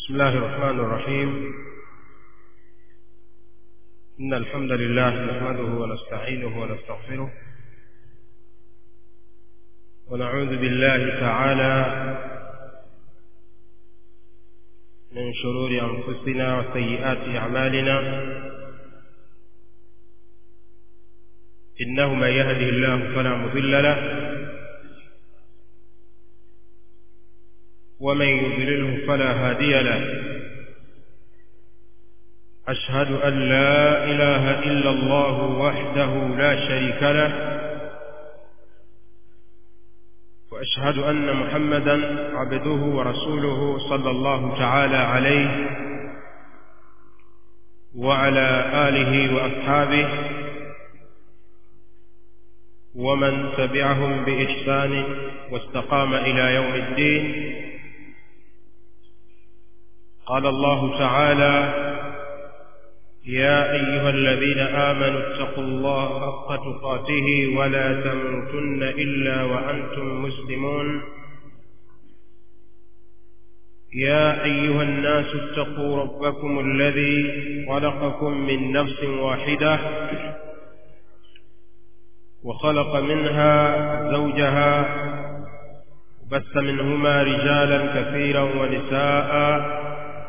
بسم الله الرحمن الرحيم إن الحمد لله نحمده ونستعينه ونستغفره ونعوذ بالله تعالى من شرور أنفسنا وسيئات أعمالنا إنه من يهده الله فلا مضل له ومن يضلله فلا هادي له أشهد أن لا إله إلا الله وحده لا شريك له وأشهد أن محمدا عبده ورسوله صلى الله تعالى عليه وعلى آله وأصحابه ومن تبعهم بإحسان واستقام إلى يوم الدين قال الله تعالى يا أيها الذين آمنوا اتقوا الله حق تقاته ولا تموتن إلا وأنتم مسلمون يا أيها الناس اتقوا ربكم الذي خلقكم من نفس واحدة وخلق منها زوجها وبث منهما رجالا كثيرا ونساء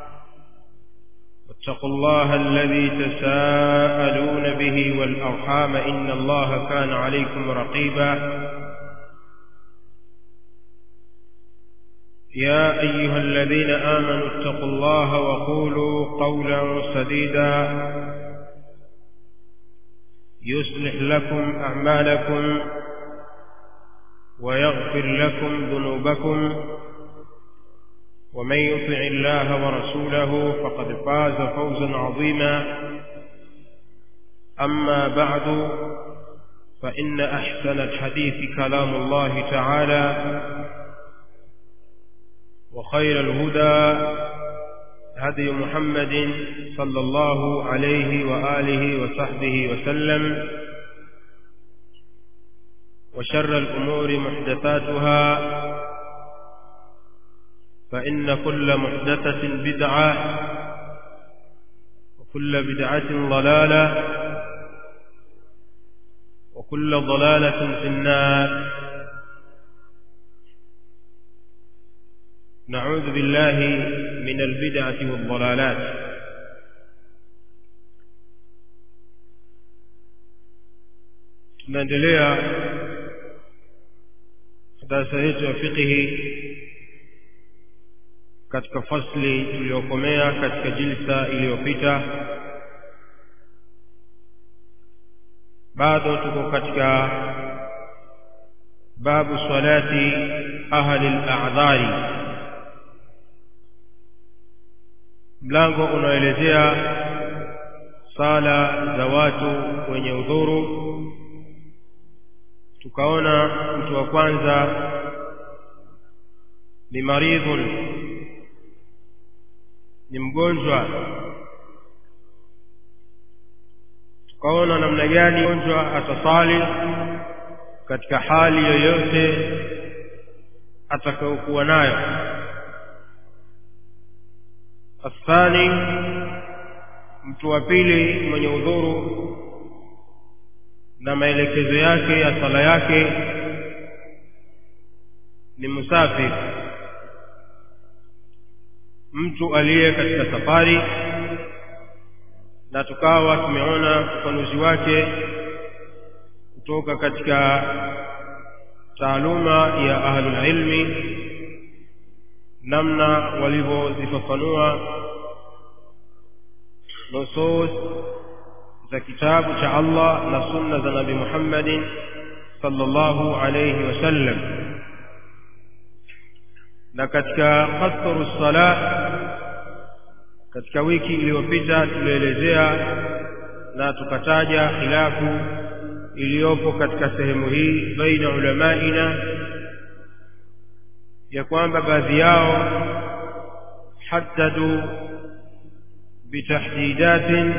واتقوا الله الذي تساءلون به والأرحام إن الله كان عليكم رقيبا يا أيها الذين آمنوا اتقوا الله وقولوا قولا سديدا يصلح لكم أعمالكم ويغفر لكم ذنوبكم ومن يطع الله ورسوله فقد فاز فوزا عظيما أما بعد فإن أحسن الحديث كلام الله تعالى وخير الهدى هدي محمد صلى الله عليه وآله وصحبه وسلم وشر الأمور محدثاتها فإن كل محدثة بدعة وكل بدعة ضلالة وكل ضلالة في النار نعوذ بالله من البدعة والضلالات tunaendelea darasa yetu ya fiqhi katika fasli tuliyokomea katika jilsa iliyopita bado tuko katika babu salati ahli al-a'dhari mlango unaoelezea sala za watu wenye udhuru tukaona mtu wa kwanza ni maridhun ni mgonjwa tukaona namna gani mgonjwa atasali katika hali yoyote atakayokuwa nayo athani mtu wa pili mwenye udhuru na maelekezo yake ya sala yake ni musafiri mtu aliye katika safari na tukawa tumeona ufanuzi wake kutoka katika taaluma ya ahlul ilmi namna walivyozifafanua nusus za kitabu cha Allah na sunna za Nabii Muhammadin sallallahu alayhi wasallam na katika qasru sala katika wiki iliyopita tulielezea na tukataja khilafu iliyopo katika sehemu hii baina ulamaina ya kwamba baadhi yao haddadu bitahdidatin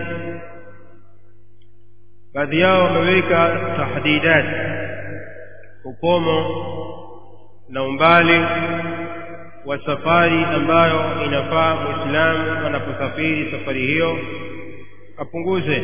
baadhi yao wameweka tahdidat ukomo na umbali wa safari ambayo inafaa muislamu anaposafiri safari hiyo apunguze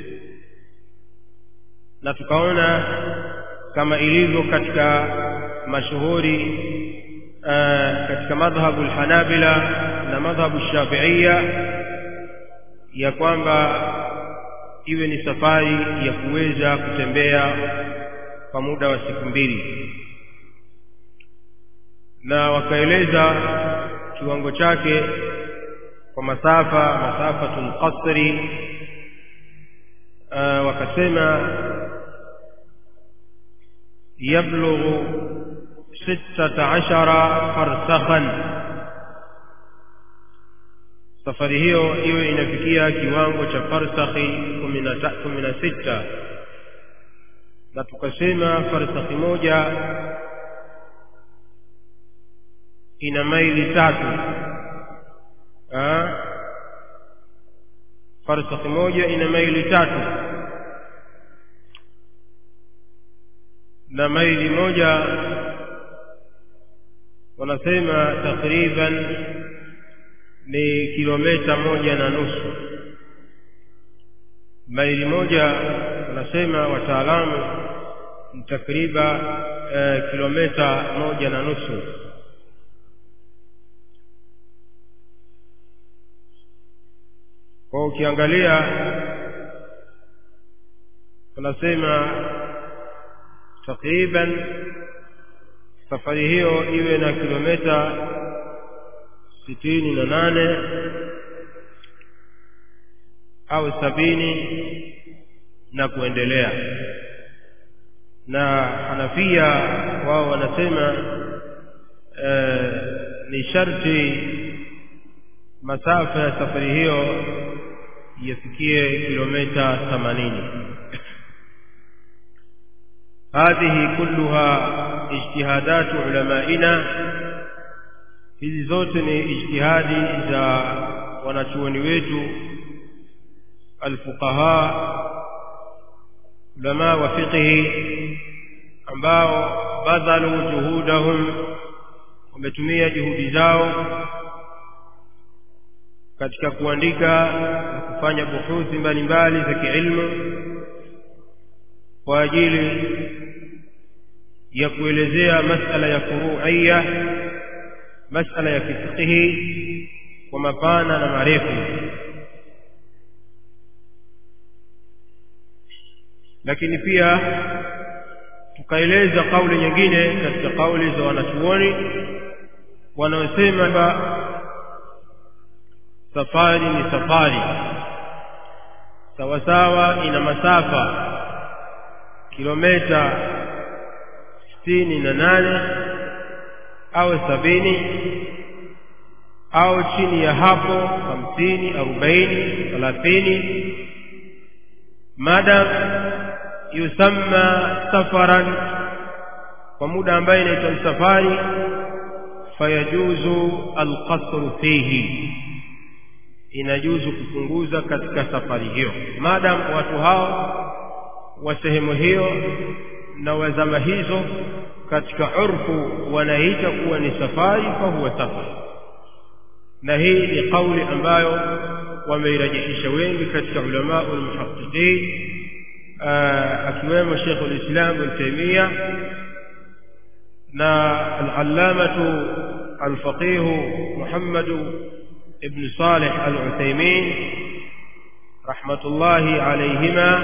na tukaona kama ilivyo katika mashuhuri uh, katika madhhabu alhanabila na madhhabu shafiia ya kwamba iwe ni safari ya kuweza kutembea kwa muda wa siku mbili na wakaeleza kiwango chake kwa masafa masafatul qasri uh, wakasema yablughu sittata ashara farsakhan safari hiyo iwe inafikia kiwango cha farsakhi kumi na sita na tukasema farsakhi moja ina maili tatu farsakhi moja ina maili tatu na maili moja wanasema takriban ni kilomita moja na nusu maili moja wanasema wataalamu ni takriban eh, kilomita moja na nusu kwa ukiangalia tunasema takriban safari hiyo iwe na kilomita sitini na nane au sabini na kuendelea na hanafia wao wanasema e, ni sharti masafa ya safari hiyo yafikie kilomita themanini هذه كلها اجتهادات علمائنا hizi zote ni ijtihadi za wanachuoni wetu alfuqaha ulama wa fiqhi ambao badhalu juhudahum wametumia juhudi zao katika kuandika na kufanya buhuthi mbalimbali za kiilmu kwa ajili ya kuelezea masala ya furuia masala ya kifiqhi kwa mapana na marefu lakini pia tukaeleza kauli nyingine katika kauli za wanachuoni wanaosema kwamba safari ni safari sawasawa ina masafa kilomita sitini na nane au sabini au chini ya hapo hamsini arobaini thelathini madam yusamma safaran kwa muda ambaye inaitwa safari fayajuzu alqasru fihi inajuzu kupunguza katika safari hiyo madam watu hao wa sehemu hiyo na wazama hizo katika urfu wanaita kuwa ni safari fahuwa safari na hii ni kauli ambayo wameirajihisha wengi katika ulama almuhaqiqin akiwemo Sheikh al-Islam Ibn Taymiyyah na al-allamatu al-faqih Muhammad ibn Salih al-Uthaymeen rahmatullahi alayhima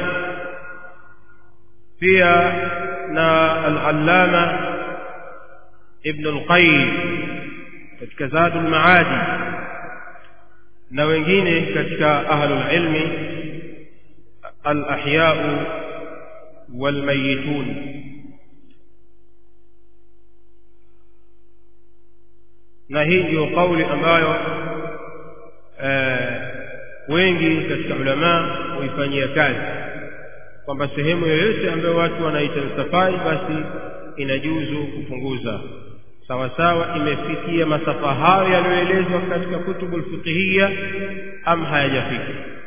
pia na al-allama ibn al-Qayyim katika Zadul Maadi na wengine katika ahlul ilmi al-ahya'u wal-mayyitun na hii ndio kauli ambayo wengi katika ulama huifanyia kazi kwamba sehemu yoyote ambayo watu wanaita safari basi inajuzu kupunguza sawa sawa imefikia masafa hayo yaliyoelezwa katika kutubu alfiqhiyya am hayajafika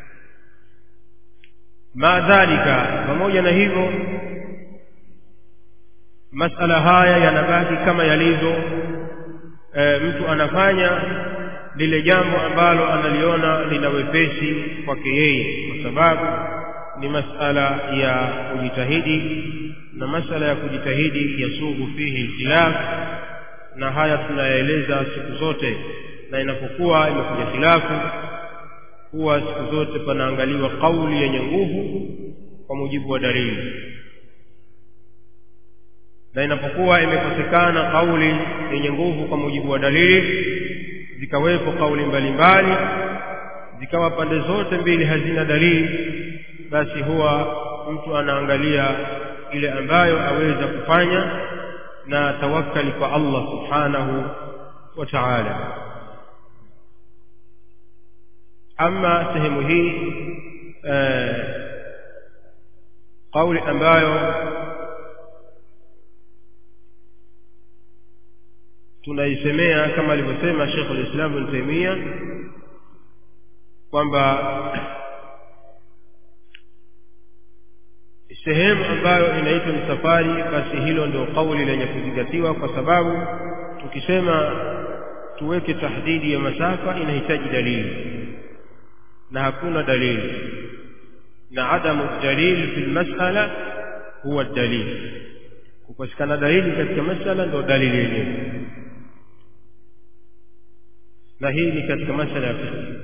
maadhalika pamoja na hivyo masala haya yanabaki kama yalivyo e, mtu anafanya lile jambo ambalo analiona lina wepesi kwake yeye kwa sababu ni masala ya kujitahidi na masala ya kujitahidi yasughu fihi ikhtilaf na haya tunayaeleza siku zote na inapokuwa imekuja khilafu huwa siku zote panaangaliwa kauli yenye nguvu kwa mujibu wa dalili na inapokuwa imekosekana kauli yenye nguvu kwa mujibu wa dalili zikawepo kauli mbalimbali zikawa pande zote mbili hazina dalili basi huwa mtu anaangalia ile ambayo aweza kufanya na tawakkali kwa Allah subhanahu wa ta'ala ama sehemu hii kauli ambayo tunaisemea kama alivyosema Sheikh al-Islam Ibn Taymiyyah kwamba sehemu ambayo inaitwa ni safari basi hilo ndio kauli lenye kuzingatiwa kwa sababu tukisema tuweke tahdidi ya masafa inahitaji dalili na hakuna dalili na adamu dalil fi masala huwa dalil kupatikana dalili katika masala ndio dalili yenyewe na hii ni katika masala ya fiqh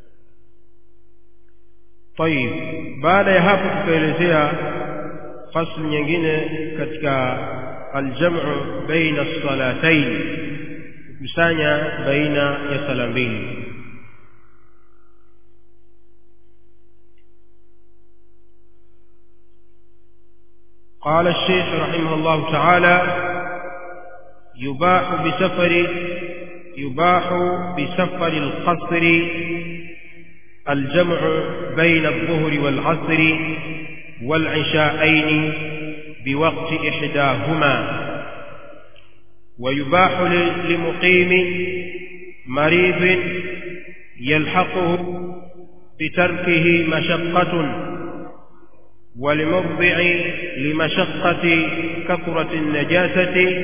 طيب baada ya hapo tutaelezea fasli nyingine katika aljamu baina salatayn kukusanya baina ya sala mbili قال الشيخ رحمه الله تعالى يباح بسفر يباح بسفر القصر الجمع بين الظهر والعصر والعشاءين بوقت إحداهما ويباح لمقيم مريض يلحقه بتركه مشقة ولمرضع لمشقة كثرة النجاسة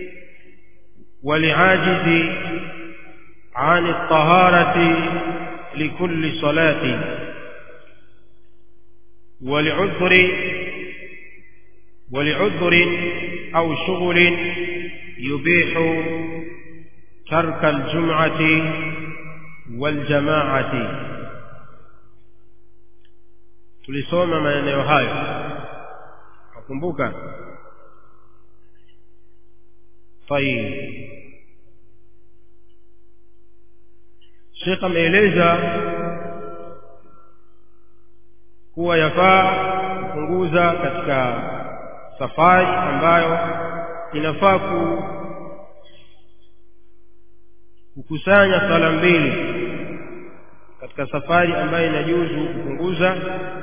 ولعاجز عن الطهارة لكل صلاة ولعذر ولعذر أو شغل يبيح ترك الجمعة والجماعة tulisoma maeneo hayo nakumbuka tayib Sheikh ameeleza kuwa yafaa kupunguza katika safari ambayo inafaa ku kukusanya sala mbili katika safari ambayo inajuzu kupunguza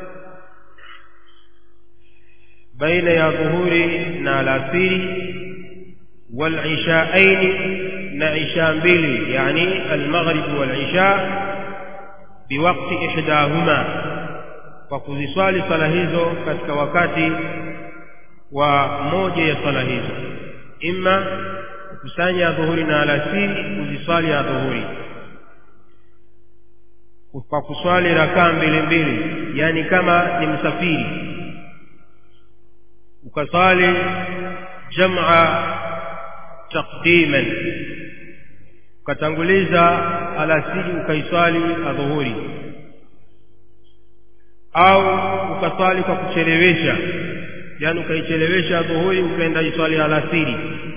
baina ya dhuhuri na alasiri والعشاءين na isha mbili yani almaghrib walisha biwakti ihdahuma kwa kuziswali sala hizo katika wakati wa moja ya sala hizo imma kukusanya dhuhuri na alasiri kuziswali ya dhuhuri kwa kuswali rakaa mbili mbili yani kama ni msafiri ukaswali jam'a taqdiman ukatanguliza alasiri ukaiswali adhuhuri au ukaswali kwa kuchelewesha yani ukaichelewesha adhuhuri ukaenda iswali alasiri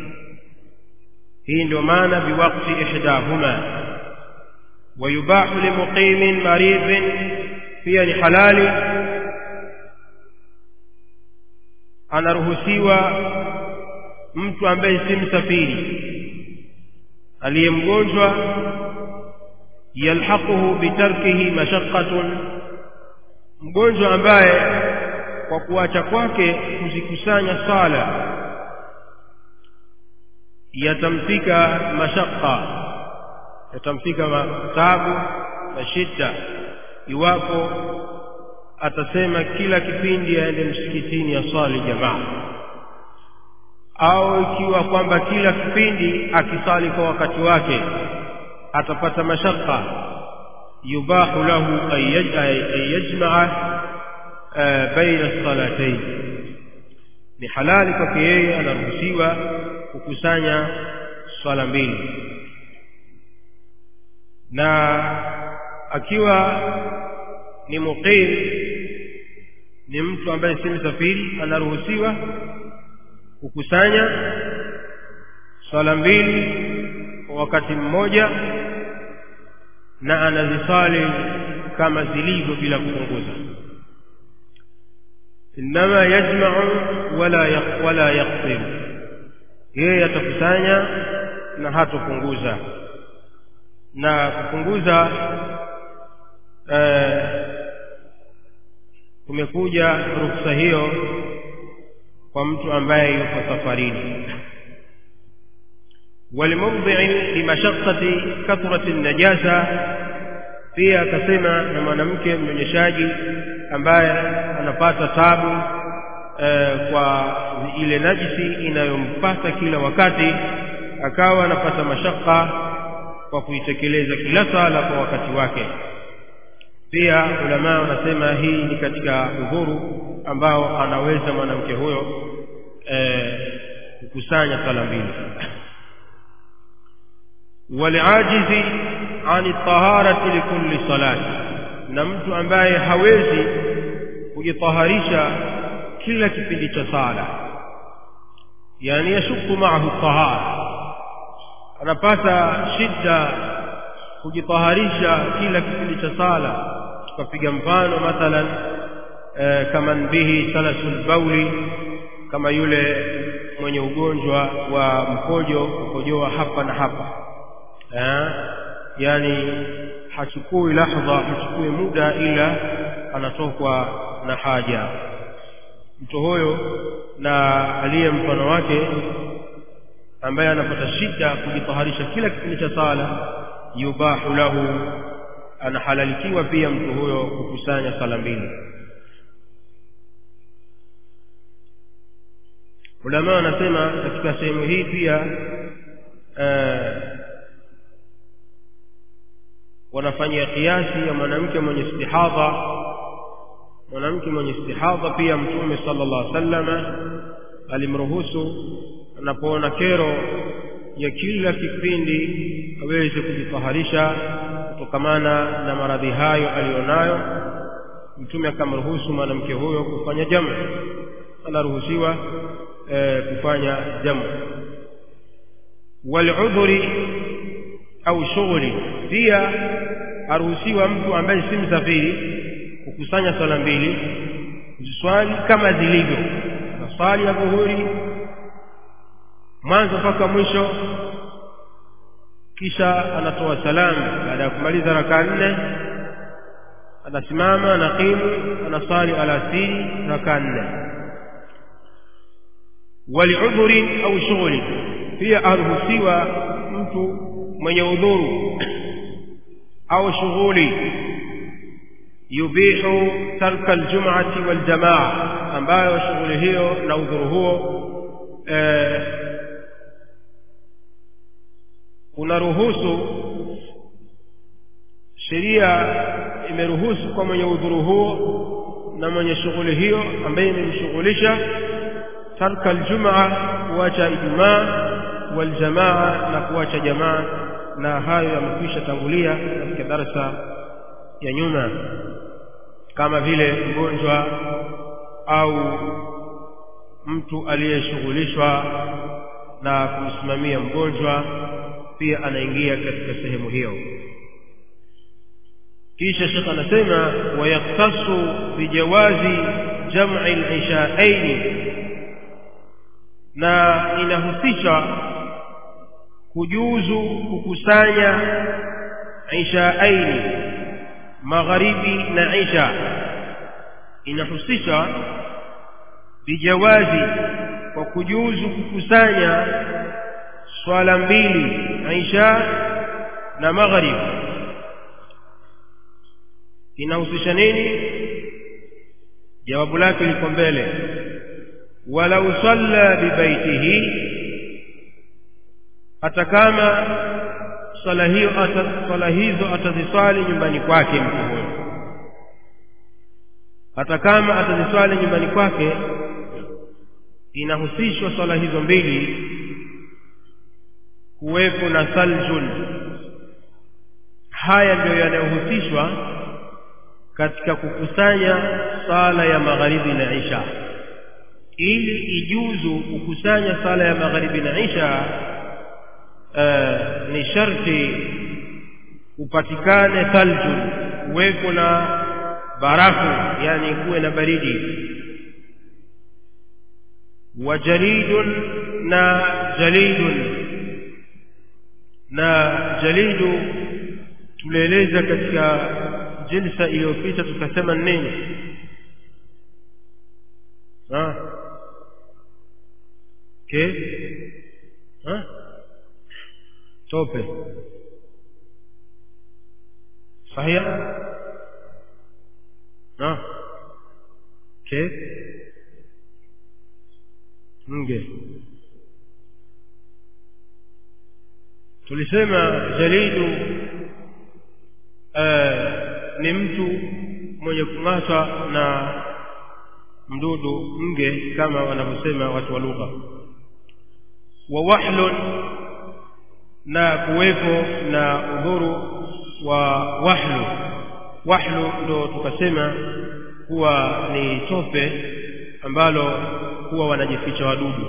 hii ndio maana biwakti ihdahuma ويباح لمقيم مريض pia ni halali anaruhusiwa mtu ambaye si msafiri aliye mgonjwa yalhaquhu bitarkihi mashaqqatun mgonjwa ambaye kwa kuacha kwake kuzikusanya sala yatamfika mashaqqa yatamfika taabu na shida iwapo atasema kila kipindi aende msikitini aswali jamaa au ikiwa kwamba kila kipindi akisali kwa wakati wake atapata mashaka yubahu lahu an yajmaa baina salatayn ni halali kwake yeye anaruhusiwa kukusanya swala mbili na akiwa ni muqim ni mtu ambaye si msafiri anaruhusiwa kukusanya swala mbili kwa wakati mmoja na anazisali kama zilivyo bila kupunguza inma yajma'u wala yaq, wala yaqsim yeye atakusanya na hatopunguza na kupunguza eh, kumekuja ruksa hiyo kwa mtu ambaye yuko safarini walimudhi'i limashaqqati kathrati najasa pia akasema na mwanamke mnyonyeshaji ambaye anapata tabu eh, kwa ile najisi inayompata kila wakati akawa anapata mashaka kwa kuitekeleza kila sala kwa wakati wake pia ulama wanasema hii ni katika udhuru ambao anaweza mwanamke huyo eh, kukusanya sala mbili waliajizi ani taharati likulli salati na mtu ambaye hawezi kujitaharisha kila kipindi cha sala yani yashuku maahu tahara anapata shida kujitaharisha kila kipindi cha sala tukapiga mfano mathalan e, kama bihi salasul bauli kama yule mwenye ugonjwa wa mkojo kukojoa hapa na hapa eh, yani hachukui lahdha hachukui muda ila anatokwa na haja mtu huyo na aliye mfano wake ambaye anapata shida kujitaharisha kila kipindi cha sala yubahu lahu anahalalikiwa pia mtu huyo kukusanya sala mbili ulama wanasema katika sehemu hii pia uh, wanafanyia kiasi ya mwanamke mwenye istihadha mwanamke mwenye istihadha pia mtume sallallahu alaihi wasallam alimruhusu anapoona kero ya kila kipindi aweze kujitaharisha kutokamana na maradhi hayo aliyonayo mtume akamruhusu mwanamke huyo kufanya jamu anaruhusiwa e, kufanya jamu waludhuri au shughuli pia aruhusiwa mtu ambaye si msafiri kukusanya swala mbili kuziswali kama zilivyo na swali ya dhuhuri mwanzo mpaka mwisho kisha anatoa salamu baada ya kumaliza rakaa nne anasimama anaqimu anasali alasiri rakaa nne waliudhuri au shughuli pia aruhusiwa mtu mwenye udhuru au shughuli yubihu tarka aljum'ati waljamaa ambayo shughuli hiyo na udhuru huo eh, unaruhusu sheria imeruhusu kwa mwenye udhuru huo na mwenye shughuli hiyo ambaye imemshughulisha tarka aljumaa kuacha ijumaa waljamaa na kuacha jamaa na hayo yamekwisha tangulia katika darasa ya nyuma kama vile mgonjwa au mtu aliyeshughulishwa na kumsimamia mgonjwa pia anaingia katika sehemu hiyo kisha shekh anasema wayaktasu bijawazi jam'i al-ishaaini na inahusisha kujuzu kukusanya ishaaini magharibi na isha inahusisha bijawazi kwa kujuzu kukusanya swala mbili isha na maghrib inahusisha nini jawabu lake liko mbele walau salla bibaitihi hata kama swala hiyo swala hizo ataziswali nyumbani kwake mtu huyo hata kama ataziswali nyumbani kwake inahusishwa swala hizo mbili kuwepo na saljun haya ndiyo yanayohusishwa katika kukusanya sala ya magharibi na isha ili ijuzu kukusanya sala ya magharibi na isha uh, ni sharti upatikane thaljun kuwepo na barafu yani kuwe na baridi wa jaridun na jalidun na jalidu tulieleza katika jilsa iliyopita tukasema nini ha ke ha tope صحيح ها كيف nge tulisema jalidu uh, ni mtu mwenye kung'atwa na mdudu nge kama wanavyosema watu wa lugha wa wahlun na kuwepo na udhuru wa wahlu wahlu ndo tukasema kuwa ni tope ambalo huwa wanajificha wadudu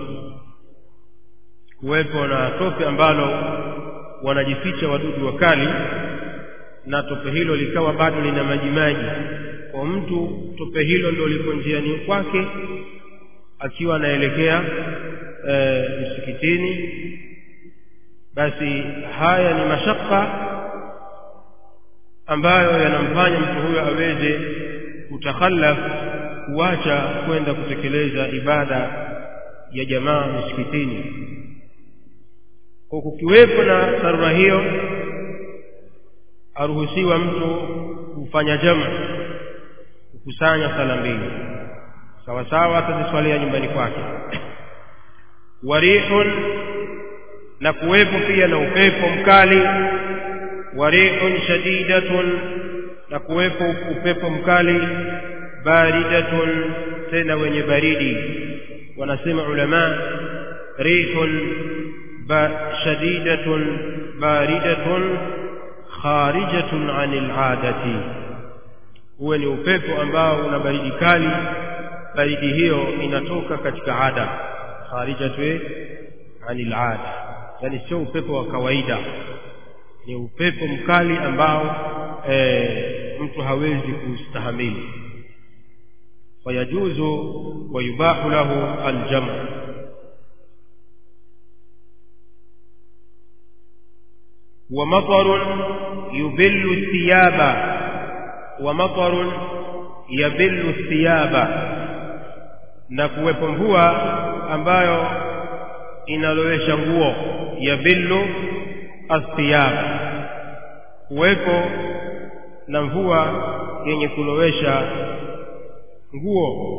kuwepo na tope ambalo wanajificha wadudu wakali na tope hilo likawa bado lina majimaji kwa mtu tope hilo ndio liko njiani kwake akiwa anaelekea e, msikitini basi haya ni mashaka ambayo yanamfanya mtu huyo aweze kutakhallaf kuacha kwenda kutekeleza ibada ya jamaa msikitini kwa kukiwepo na dharura hiyo aruhusiwa mtu kufanya jamu kukusanya sala mbili sawa sawa ataziswalia nyumbani kwake warihun na kuwepo pia na upepo mkali warihun shadidatun na kuwepo upepo mkali baridatun tena wenye baridi wanasema ulama rihun ba shadidatun baridatun kharijatun anil adati huwe ni upepo ambao una baridi kali baridi hiyo inatoka katika ada kharijatu anil ada yani sio upepo wa kawaida ni upepo mkali ambao e, mtu hawezi kustahamili fayajuzu wayubahu lahu aljamu ومطر يبل الثياب ومطر يبل الثياب na kuwepo mvua ambayo inalowesha nguo yabillu athiyab kuwepo na mvua yenye kulowesha nguo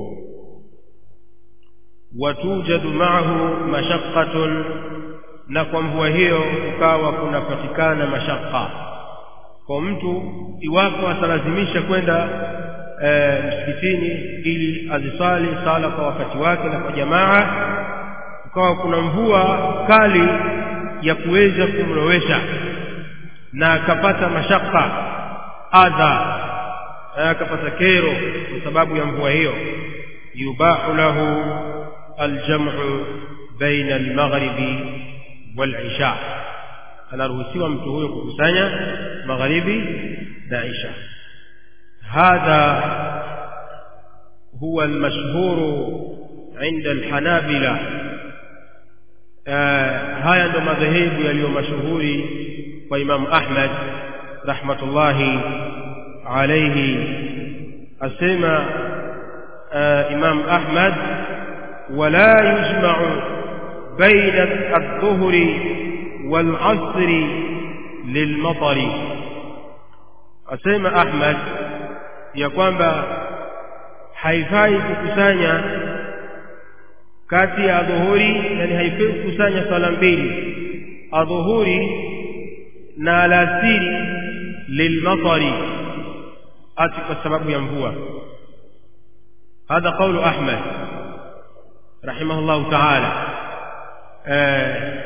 watujadu maahu mashaqqatun na kwa mvua hiyo ukawa kunapatikana mashaka kwa mtu iwapo atalazimisha kwenda e, msikitini ili azisali sala kwa wakati wake na kwa jamaa ukawa kuna mvua kali ya kuweza kumlowesha na akapata mashaka adha akapata kero kwa sababu ya mvua hiyo yubahu lahu aljamu baina almaghribi walisha anaruhusiwa mtu huyo kukusanya magharibi na isha hadha huwa almashhur عند الحنابلة haya ndo madhehebu yaliyo mashuhuri kwa Imam Ahmad rahmatullahi alayhi asema Imam Ahmad wala yujma'u baina adh-dhuhri wal-'asri lilmatari asema Ahmad ya kwamba haifai kukusanya kati ya adhuhuri yani haifai kukusanya swala mbili adhuhuri na alasiri lilmatari ati kwa sababu ya mvua هذا قول أحمد رحمه الله تعالى آه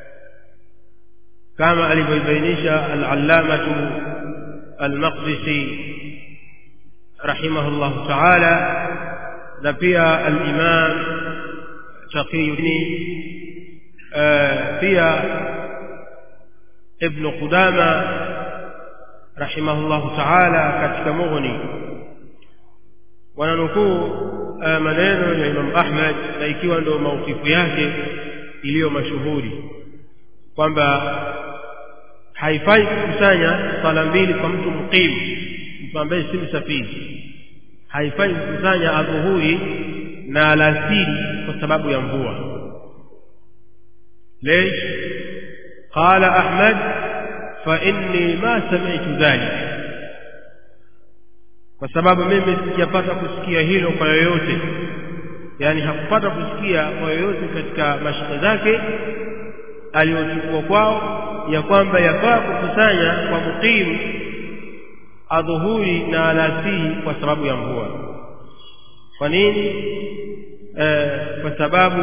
كما ألبينيش العلامة المقدسي رحمه الله تعالى لبيا الإمام تقي آه فيها ابن قدامة رحمه الله تعالى katika mughni wananukuu maneno ya Imam Ahmad na ikiwa ndio maukifu yake iliyo mashuhuri kwamba haifai kukusanya sala mbili kwa mtu muqimu mtu ambaye si msafiri haifai kukusanya adhuhuri na alasiri kwa sababu ya mvua ليش قال أحمد فإني ما سمعت ذلك kwa sababu mimi sijapata kusikia hilo kwa yoyote yani hakupata kusikia kwa yoyote katika mashaka zake aliyochukua kwao ya kwamba yafaa kukusanya kwa muqimu adhuhuri na alasiri kwa sababu ya mvua kwa nini e, kwa sababu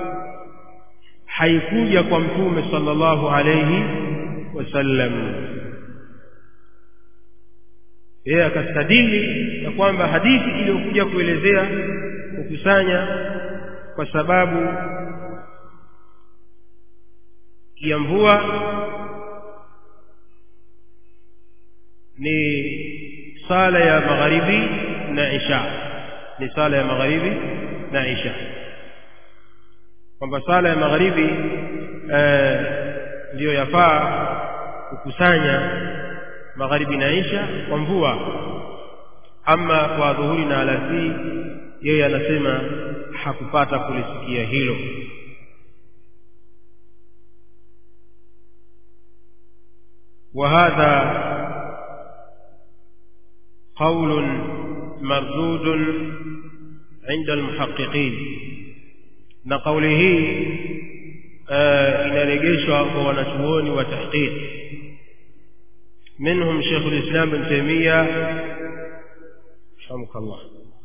haikuja kwa mtume sallallahu alayhi wasallam yeye akastadili ya kwamba hadithi iliyokuja kuelezea kukusanya kwa sababu ya mvua ni sala ya magharibi na isha ni sala ya magharibi na isha kwamba sala ya magharibi ndiyo yafaa kukusanya magharibi na isha kwa mvua ama kwa dhuhuri na alasiri yeye anasema hakupata kulisikia hilo وهذا قول مردود عند المحققين na kauli hii inarejeshwa kwa wanachuoni wa tahqiq منهم شيخ الإسلام ابن تيمية رحمك الله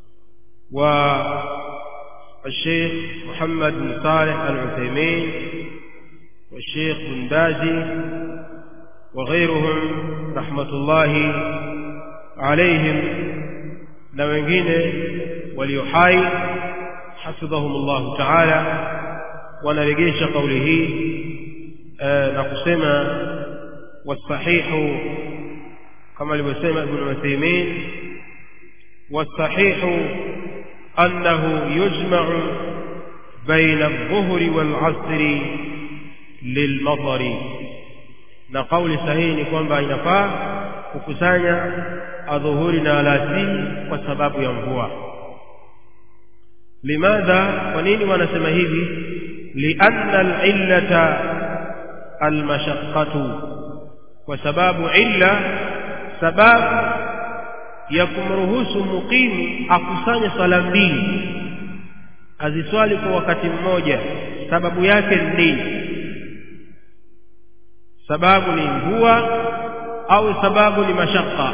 والشيخ محمد بن صالح العثيمين والشيخ بن بازي وغيرهم رحمة الله عليهم نوengine waliohai حفظهم الله تعالى wanarejesha kauli hii na kusema والصحيح كما لبسيم ابن عثيمين والصحيح أنه يجمع بين الظهر والعصر للمطر na kauli sahihi ni kwamba inafaa kukusanya adhuhuri na alasiri kwa sababu ya mvua limadha kwa nini wanasema hivi lianna alillata almashaqqatu kwa sababu illa sababu ya kumruhusu muqimu akusanye swala mbili aziswali kwa wakati mmoja sababu yake ni nini sababu ni mvua au sababu ni mashaka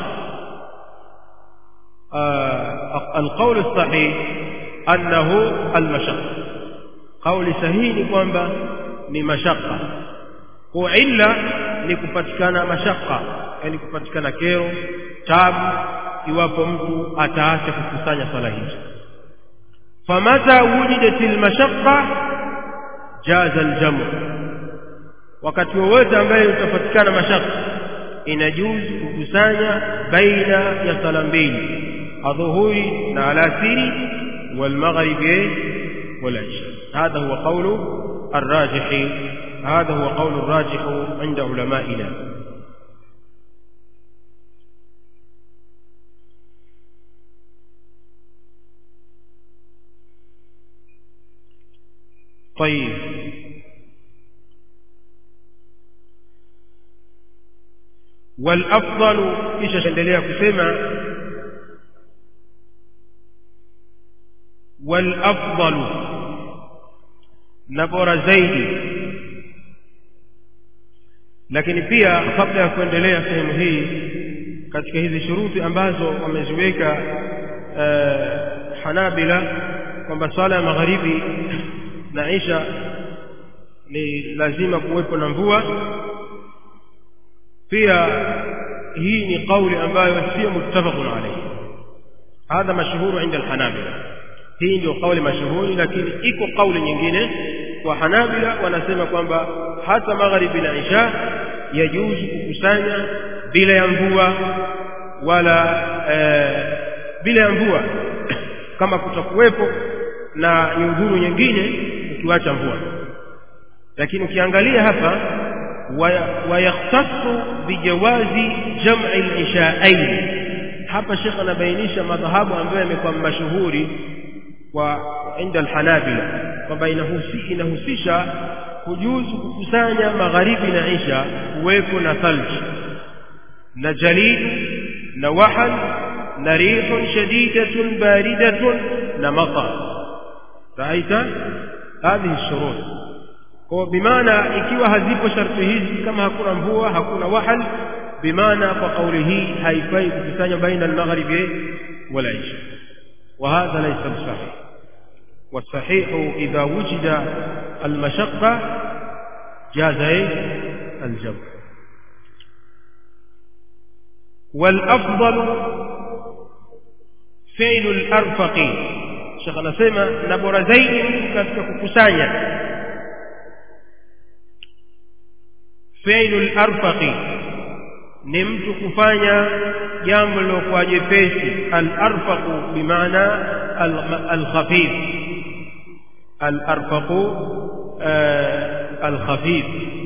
القول الصحيح أنه المشقة قول صحيح ni kwamba ni mashaka kwa illa ni kupatikana mashaka yani kupatikana kero tabu iwapo mtu ataacha kukusanya swala hizo famata wujidat almashaqqa jaza aljamu wakati wowote ambaye utapatikana mashaka inajuzu kukusanya baina ya sala mbili adhuhuri na alasiri والمغرب والعشاء هذا هو قول الراجح هذا هو قول الراجح عند علمائنا طيب والافضل kisha endelea kusema والافضل na bora zaidi lakini pia kabla ya kuendelea sehemu hii katika hizi shuruti ambazo wameziweka uh, hanabila kwamba swala ya magharibi na isha ni lazima kuwepo na mvua pia hii ni kauli ambayo sio muttafaqun alayhi hadha mashhuru inda alhanabila hii ndio kauli mashuhuri lakini iko kauli nyingine kwa hanabila wanasema kwamba hata magharibi na isha yajuzu kukusanya bila ya mvua wala e, bila ya mvua kama kutakuwepo na nyudhuru nyingine ukiwacha mvua lakini ukiangalia hapa wayakhtassu bijawazi jam'i al-isha'ain hapa Sheikh anabainisha madhahabu ambayo yamekuwa mashuhuri kwa inda al-Hanabila kwamba inahusi inahusisha kujuzu kukusanya magharibi na isha kuwepo na thalji na jalid na wahal na rihun shadidatun baridatun na matar raita hadhihi shurut kwa bimaana ikiwa hazipo sharti hizi kama hakuna mvua hakuna wahal bimaana kwa kauli hii haifai kukusanya baina al-maghribi wala isha وهذا ليس بصحيح والصحيح إذا وجد المشقة جاز الجمع والأفضل فعل الأرفق شيخ نسمى نبر زيد كفكسانيا فعل الأرفق ni mtu kufanya jambo lilokuwa jepesi al-arfaqu bimaana al-khafif al-arfaqu al-khafif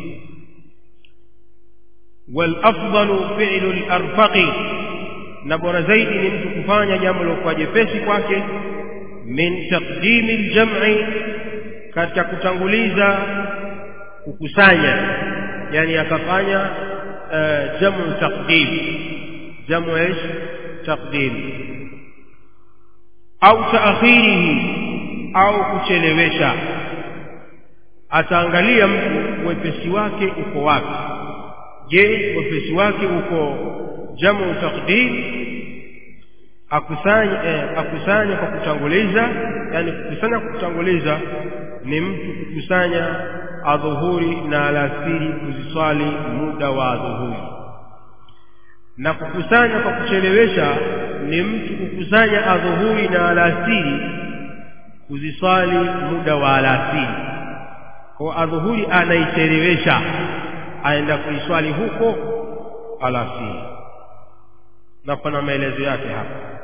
والافضل فعل الارفق na bora zaidi ni mtu kufanya jambo lilokuwa jepesi kwake min taqdim al-jam'i katika kutanguliza kukusanya yani akafanya جمع تقديم جمع ايش تقديم au تاخيره au kuchelewesha ataangalia mtu wepesi wake uko wapi je wepesi wake uko jamu taqdim akusanya eh, akusanya kwa kutanguliza yani kukusanya kwa kutanguliza ni mtu kukusanya adhuhuri na alasiri kuziswali muda wa adhuhuri na kukusanya kwa kuchelewesha ni mtu kukusanya adhuhuri na alasiri kuziswali muda wa alasiri kwa adhuhuri anaichelewesha aenda kuiswali huko alasiri na kuna maelezo yake hapa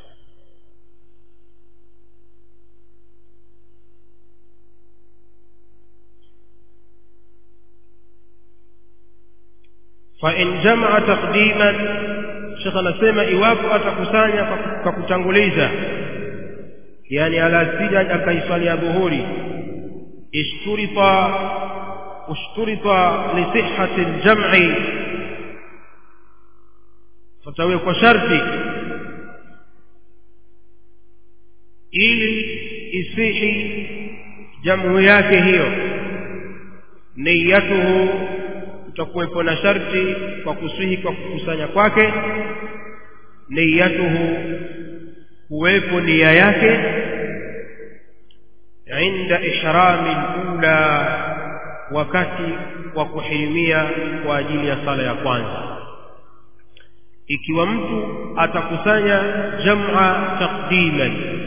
فإن جمع تقديما شيخ anasema iwapo atakusanya kwa kutanguliza yani alasiri akaiswali ya dhuhuri ishturita ushturita li sihhati aljam'i fatawe kwa sharti ili isihi jamu yake hiyo niyatuhu utakuwepo na sharti kwa kusihi kwa kukusanya kwake niyatuhu kuwepo nia yake inda ihrami alula wakati wa kuhirimia kwa ajili ya sala ya kwanza ikiwa mtu atakusanya jam'a taqdiman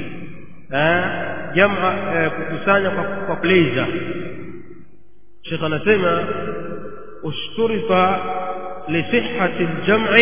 jam'a kukusanya kwa pleasure Sheikh anasema اشترط لصحة الجمع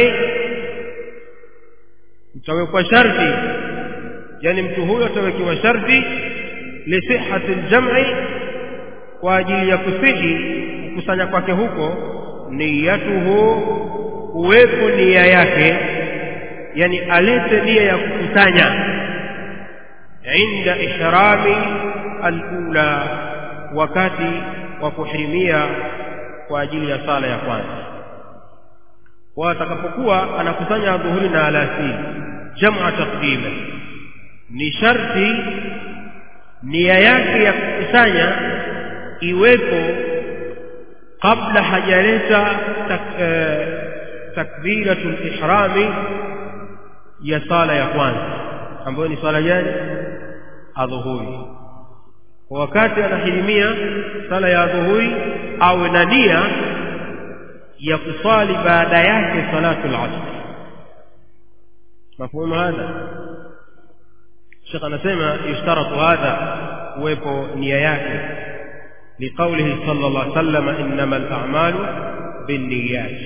utawekwa sharti yani mtu huyo atawekewa sharti lisihhati aljam'i kwa ajili ya kusihi kukusanya kwake huko niyatuhu uwepo nia yake yani alete nia ya kukusanya inda ihrami alula wakati wa kuhirimia kwa ajili ya sala ya kwanza kwa atakapokuwa anakusanya dhuhuri na alasiri jam'a taqdima ni sharti nia yake ya kukusanya iwepo kabla hajaleta tak, eh, takbiratul ihrami ya sala ya kwanza ambayo ni sala gani adhuhuri kwa wakati anahirimia sala ya adhuhuri awe na nia ya kuswali baada yake salatul asr mafhumu hadha Sheikh anasema yushtaratu hadha uwepo nia yake liqaulihi sallallahu alaihi wasallam innamal a'malu binniyat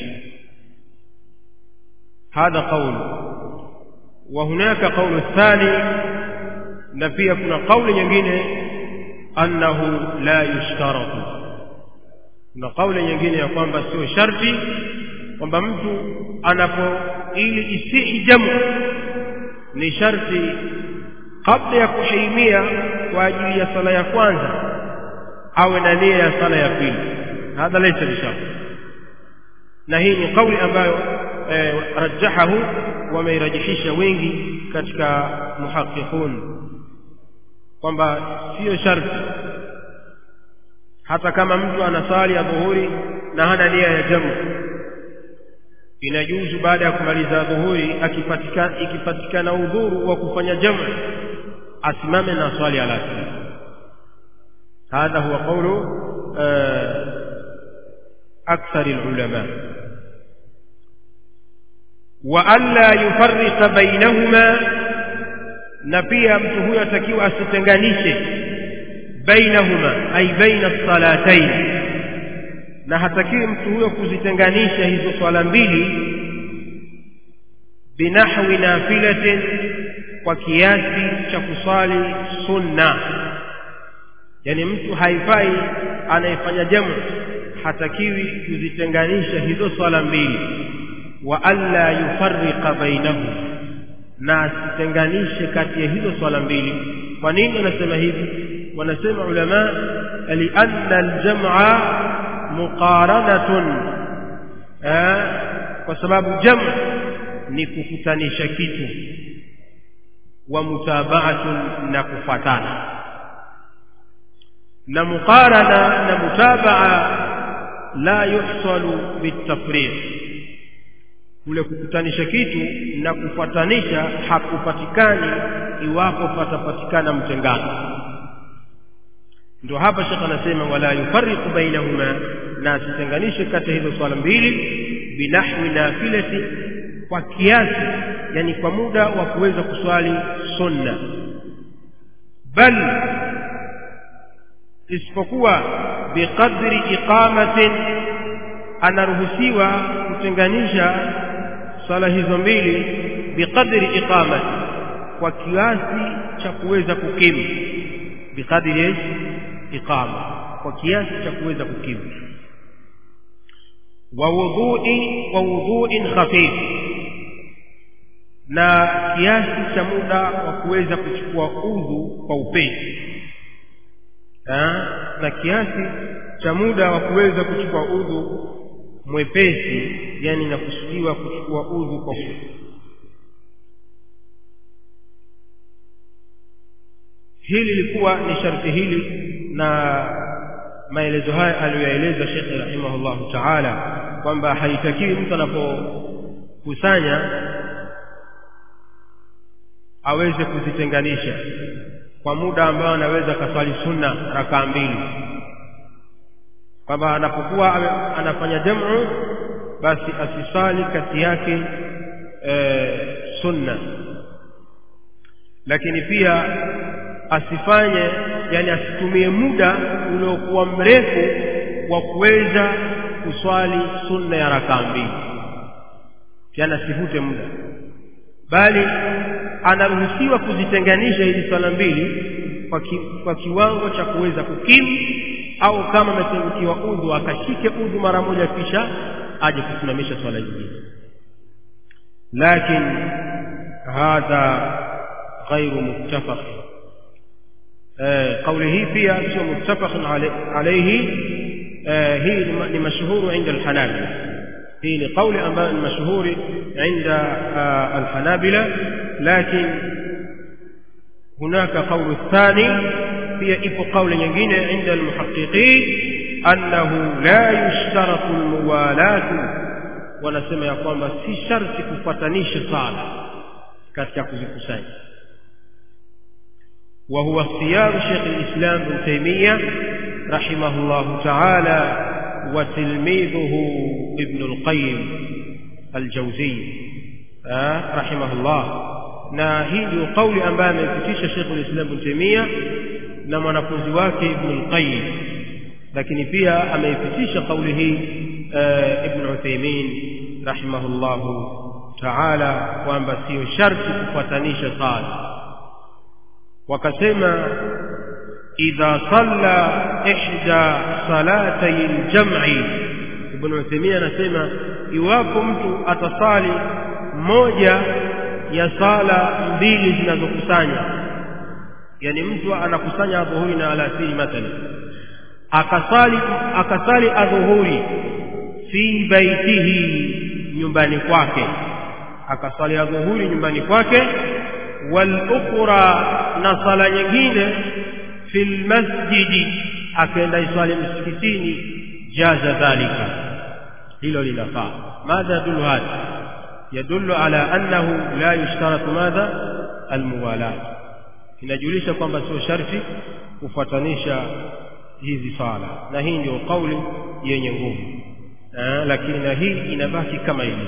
هذا قول وهناك قول الثاني na pia kuna kauli nyingine annahu la yushtaratu kuna kauli nyingine ya kwamba sio sharti kwamba mtu anapo ili isihi jamu ni sharti kabla ya kuhirimia kwa ajili ya sala ya kwanza awe na nia ya sala ya pili hadha laysa bisharti na hii ni kauli ambayo eh, rajahahu wameirajihisha wengi katika muhaqiqun kwamba sio sharti hata kama mtu anasali ya dhuhuri na hana nia ya jamu inajuzu baada ya kumaliza dhuhuri akipatikana ikipatikana udhuru wa kufanya jamu asimame na swali alasiri hadha huwa qawlu akthar alulama wa alla yufarriqa bainahuma na pia mtu huyo atakiwa asitenganishe bainahuma ay baina salatayn na hatakiwi mtu huyo kuzitenganisha hizo swala mbili binahwi nafilatin kwa kiasi cha kuswali sunna yani mtu haifai anayefanya jamu hatakiwi kuzitenganisha hizo swala mbili wa alla yufarriqa bainahuma na asitenganishe kati ya hizo swala mbili kwa nini wanasema hivi wanasema ulama lianna aljam'a muqaranatun kwa sababu jam ni kukutanisha kitu wa mutaba'atun na kufatana na muqarana na mutaba'a la yuhsalu bitafriq kule kukutanisha kitu na kufuatanisha hakupatikani iwapo patapatikana mtengano ndio hapa shekh anasema wala yufarriqu bainahuma na asitenganishe kati hizo swala mbili binahwi nafilati kwa kiasi yani kwa muda wa kuweza kuswali sunna bal isipokuwa biqadri iqamatin anaruhusiwa kutenganisha swala hizo mbili biqadri iqamati kwa kiasi cha kuweza kukimu biqadri iqama kwa kiasi cha kuweza kukimu wa wudhu'i wa wudhu'in khafif na kiasi cha muda wa kuweza kuchukua udhu kwa upesi na kiasi cha muda wa kuweza kuchukua udhu mwepesi yani inakusudiwa kuchukua udhu kwa hili lilikuwa ni sharti hili na maelezo haya aliyoyaeleza Sheikh rahimahullahu ta'ala kwamba haitakiwi mtu anapokusanya aweze kuzitenganisha kwa muda ambao anaweza kaswali sunna rakaa mbili kwamba anapokuwa anafanya jamu basi asisali kati yake e, sunna lakini pia asifanye yani asitumie muda uliokuwa mrefu wa kuweza kuswali sunna ya rakaa mbili yani asivute muda bali anaruhusiwa kuzitenganisha hizi swala mbili kwa, ki, kwa kiwango cha kuweza kukimu au kama amepungukiwa udhu akashike udhu mara moja kisha aje kusimamisha swala nyingine lakin hadha ghairu muttafaq kauli hii pia sio muttafaq alayhi hii ni mashhuru inda alhanabila hii ni kauli ambayo ni mashhuri inda alhanabila lakin هناك قول الثاني pia ipo kauli nyingine inda almuhaqiqin annahu la yushtaratu almuwalatu wanasema ya kwamba si sharti kufuatanisha sala katika kuzikusanya وهو اختيار شيخ الإسلام ابن تيمية رحمه الله تعالى وتلميذه ابن القيم الجوزي آه رحمه الله na hii ndio kauli ambayo ameipitisha Sheikh al-Islam Ibn Taymiyyah na mwanafunzi wake Ibn al-Qayyim lakini pia ameipitisha kauli hii Ibn Uthaymeen rahimahullahu ta'ala kwamba sio sharti kufuatanisha sala wakasema idha salla ihda salatay al-jam'i Ibn Uthaymeen anasema iwapo mtu atasali moja ya sala mbili zinazokusanya yani mtu anakusanya adhuhuri na alasiri mathalan akasali akasali adhuhuri fi baitihi nyumbani kwake akasali adhuhuri nyumbani kwake wal ukhra na sala nyingine fil masjidi akaenda iswali msikitini jaza dhalika hilo linafaa madha yadullu hadha يدل على أنه لا يشترط ماذا الموالاة inajulisha kwamba sio sharti kufuatanisha hizi sala na hii ndio kauli yenye nguvu lakini na hii inabaki kama ilivyo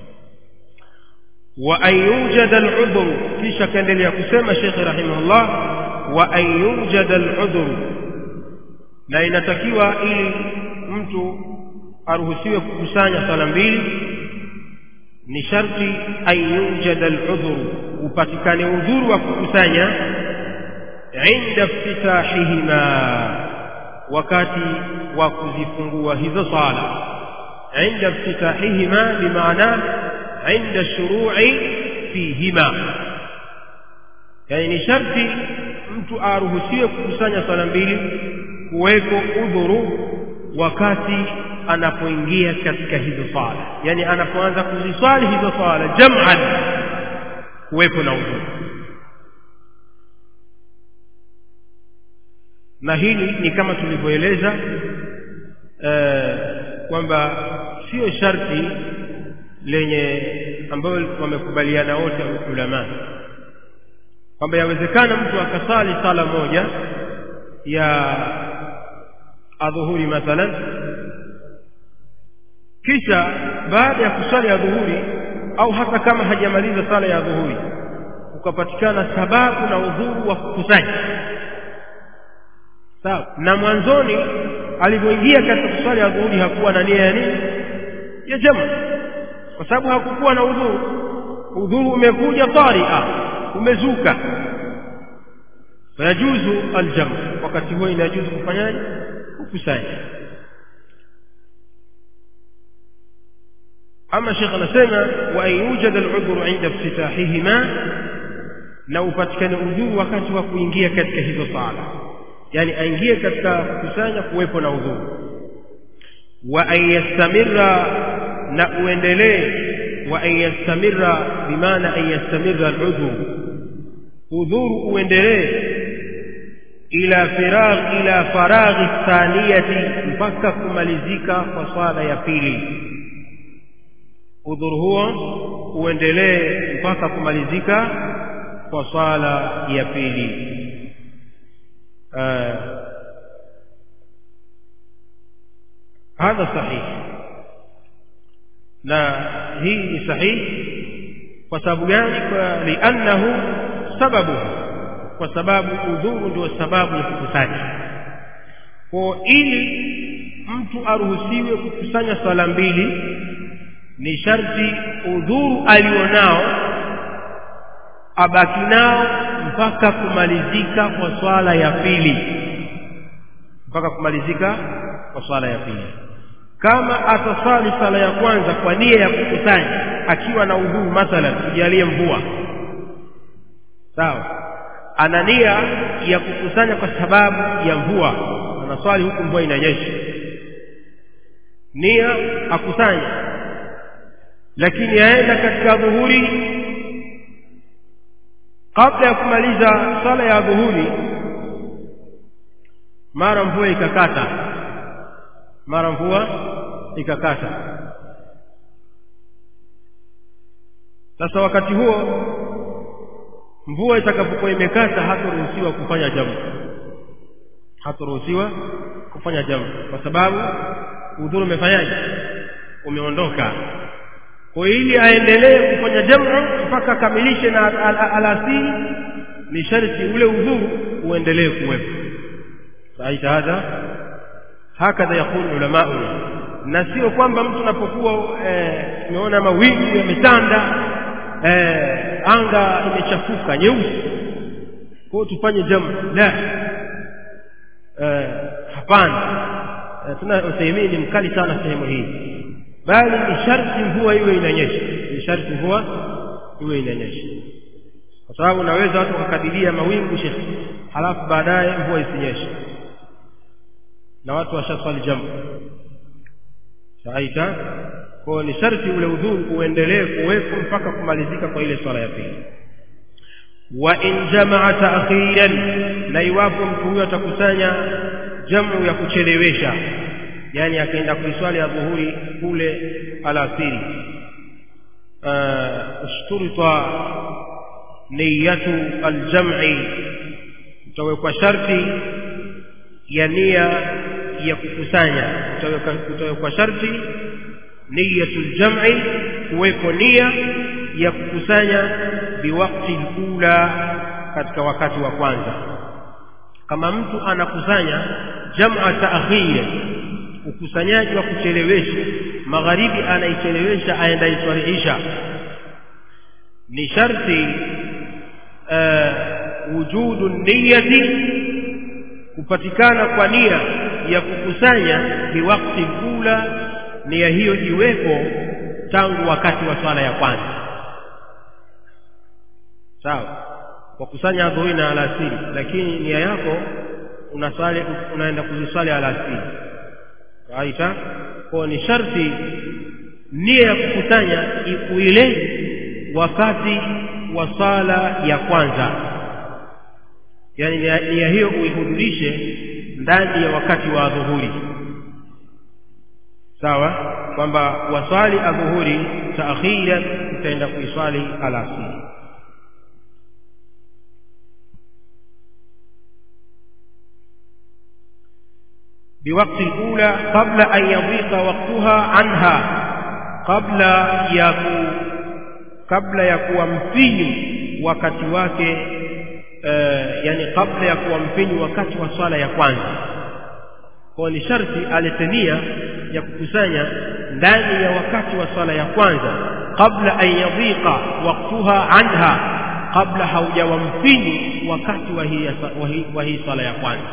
wa an yujada al-udhr kisha kaendelea kusema Sheikh rahimahullah wa an yujada al-udhr na inatakiwa ili mtu aruhusiwe kukusanya sala mbili ni sharti an yujada al-udhr upatikane udhuru wa kukusanya inda iftitahihima wakati wa kuzifungua hizo sala inda iftitahihima bimaana inda shuru'i fihima yani ni sharti mtu aruhusiwe kukusanya sala mbili kuweko udhuru wakati anapoingia katika hizo sala yani anapoanza kuziswali hizo sala jam'an kuwepo na udhuru na hili ni kama tulivyoeleza eh, kwamba sio sharti lenye ambayo wamekubaliana wote ulama kwamba yawezekana mtu akasali sala moja ya adhuhuri mathalan kisha baada ya kusali ya dhuhuri au hata kama hajamaliza sala ya dhuhuri ukapatikana sababu na udhuru wa kukusanya sawa na mwanzoni alivyoingia katika kusali ya dhuhuri hakuwa na nia ya nini ya jamaa kwa sababu hakukuwa na udhuru udhuru umekuja taria umezuka fayajuzu aljamu wakati huo inajuzu kufanyaje kukusanya ama shekh anasema wa an yujada aludhuru inda iftitahihima na upatikane udhuru wakati wa kuingia katika hizo sala yani aingie katika kukusanya kuwepo na udhuru wa an yastamirra na uendelee wa an yastamirra bimaana an yastamirra aludhuru udhuru uendelee ila firagh ila faraghi thaniyati mpaka kumalizika kwa swala ya pili udhuru huo uendelee mpaka kumalizika kwa swala ya pili hadha sahihi na hii ni sahihi kwa sababu gani kwa liannahu sababu kwa sababu udhuru ndio sababu ya kukusanya kwa ili mtu aruhusiwe kukusanya swala mbili ni sharti udhuru alionao abaki nao mpaka kumalizika kwa swala ya pili mpaka kumalizika kwa swala ya pili kama atasali sala ya kwanza kwa nia ya kukusanya akiwa na udhuru mathalan tujalie mvua sawa ana nia ya kukusanya kwa sababu ya mvua anaswali huku mvua inanyesha nia akusanya lakini aenda katika dhuhuri kabla ya kumaliza sala ya dhuhuri mara mvua ikakata mara mvua ikakata sasa wakati huo mvua itakapokuwa imekata hataruhusiwa kufanya jamu hataruhusiwa kufanya jamu kwa sababu udhuru umefanyaje umeondoka kwa ili aendelee kufanya jamu mpaka akamilishe na alasiri ni sharti ule udhuru uendelee kuwepo saita hadha hakadha yakulu ulamauna na sio kwamba mtu unapokuwa tumeona eh, mawingu yametanda eh, anga imechafuka nyeusi kwa hiyo tufanye jamu la eh, hapana eh, tuna Uthaymeen ni mkali sana sehemu hii bali ni sharti mvua iwe inanyesha ni sharti mvua iwe inanyesha kwa sababu unaweza watu wakakadiria mawingu shekhi halafu baadaye mvua isinyeshe na watu washaswali jamu saita kwa ni sharti ule udhuru uendelee kuwepo mpaka kumalizika kwa ile swala ya pili wa in jamaa taakhiran na iwapo mtu huyo atakusanya jamu ya kuchelewesha yani akaenda kuiswali ya dhuhuri kule alasiri ushturita niyatu aljam'i utawekwa sharti ya nia ya kukusanya utawekwa sharti niyatul jam'i kuweko nia ya kukusanya biwakti ula katika wakati wa kwanza kama mtu anakusanya jam'a ta'khir ukusanyaji wa kuchelewesha magharibi anaichelewesha aenda iswalihisha ni sharti uh, wujudu niyati kupatikana kwa nia ya kukusanya biwakti ula nia hiyo iwepo tangu wakati wa swala ya kwanza sawa kwa kusanya dhuhuri na alasiri lakini nia yako unasali unaenda kuziswali alasiri aita kwa ni sharti nia ya kukusanya ikuile wakati wa sala ya kwanza yani nia hiyo uihudhurishe ndani ya wakati wa dhuhuri sawa kwamba waswali adhuhuri taakhiran utaenda kuiswali alasiri بوقت الأولى قبل أن يضيق وقتها عنها قبل يكو قبل يكو مفيني wakati wake uh, yani kabla ya kuwa mfinyu wakati wa swala ya kwanza kwa ni sharti alete nia ya kukusanya ndani ya wakati wa swala ya kwanza kabla an yadhiqa waqtuha anha kabla haujawa mfinyu wakati wa hii wa hii swala ya kwanza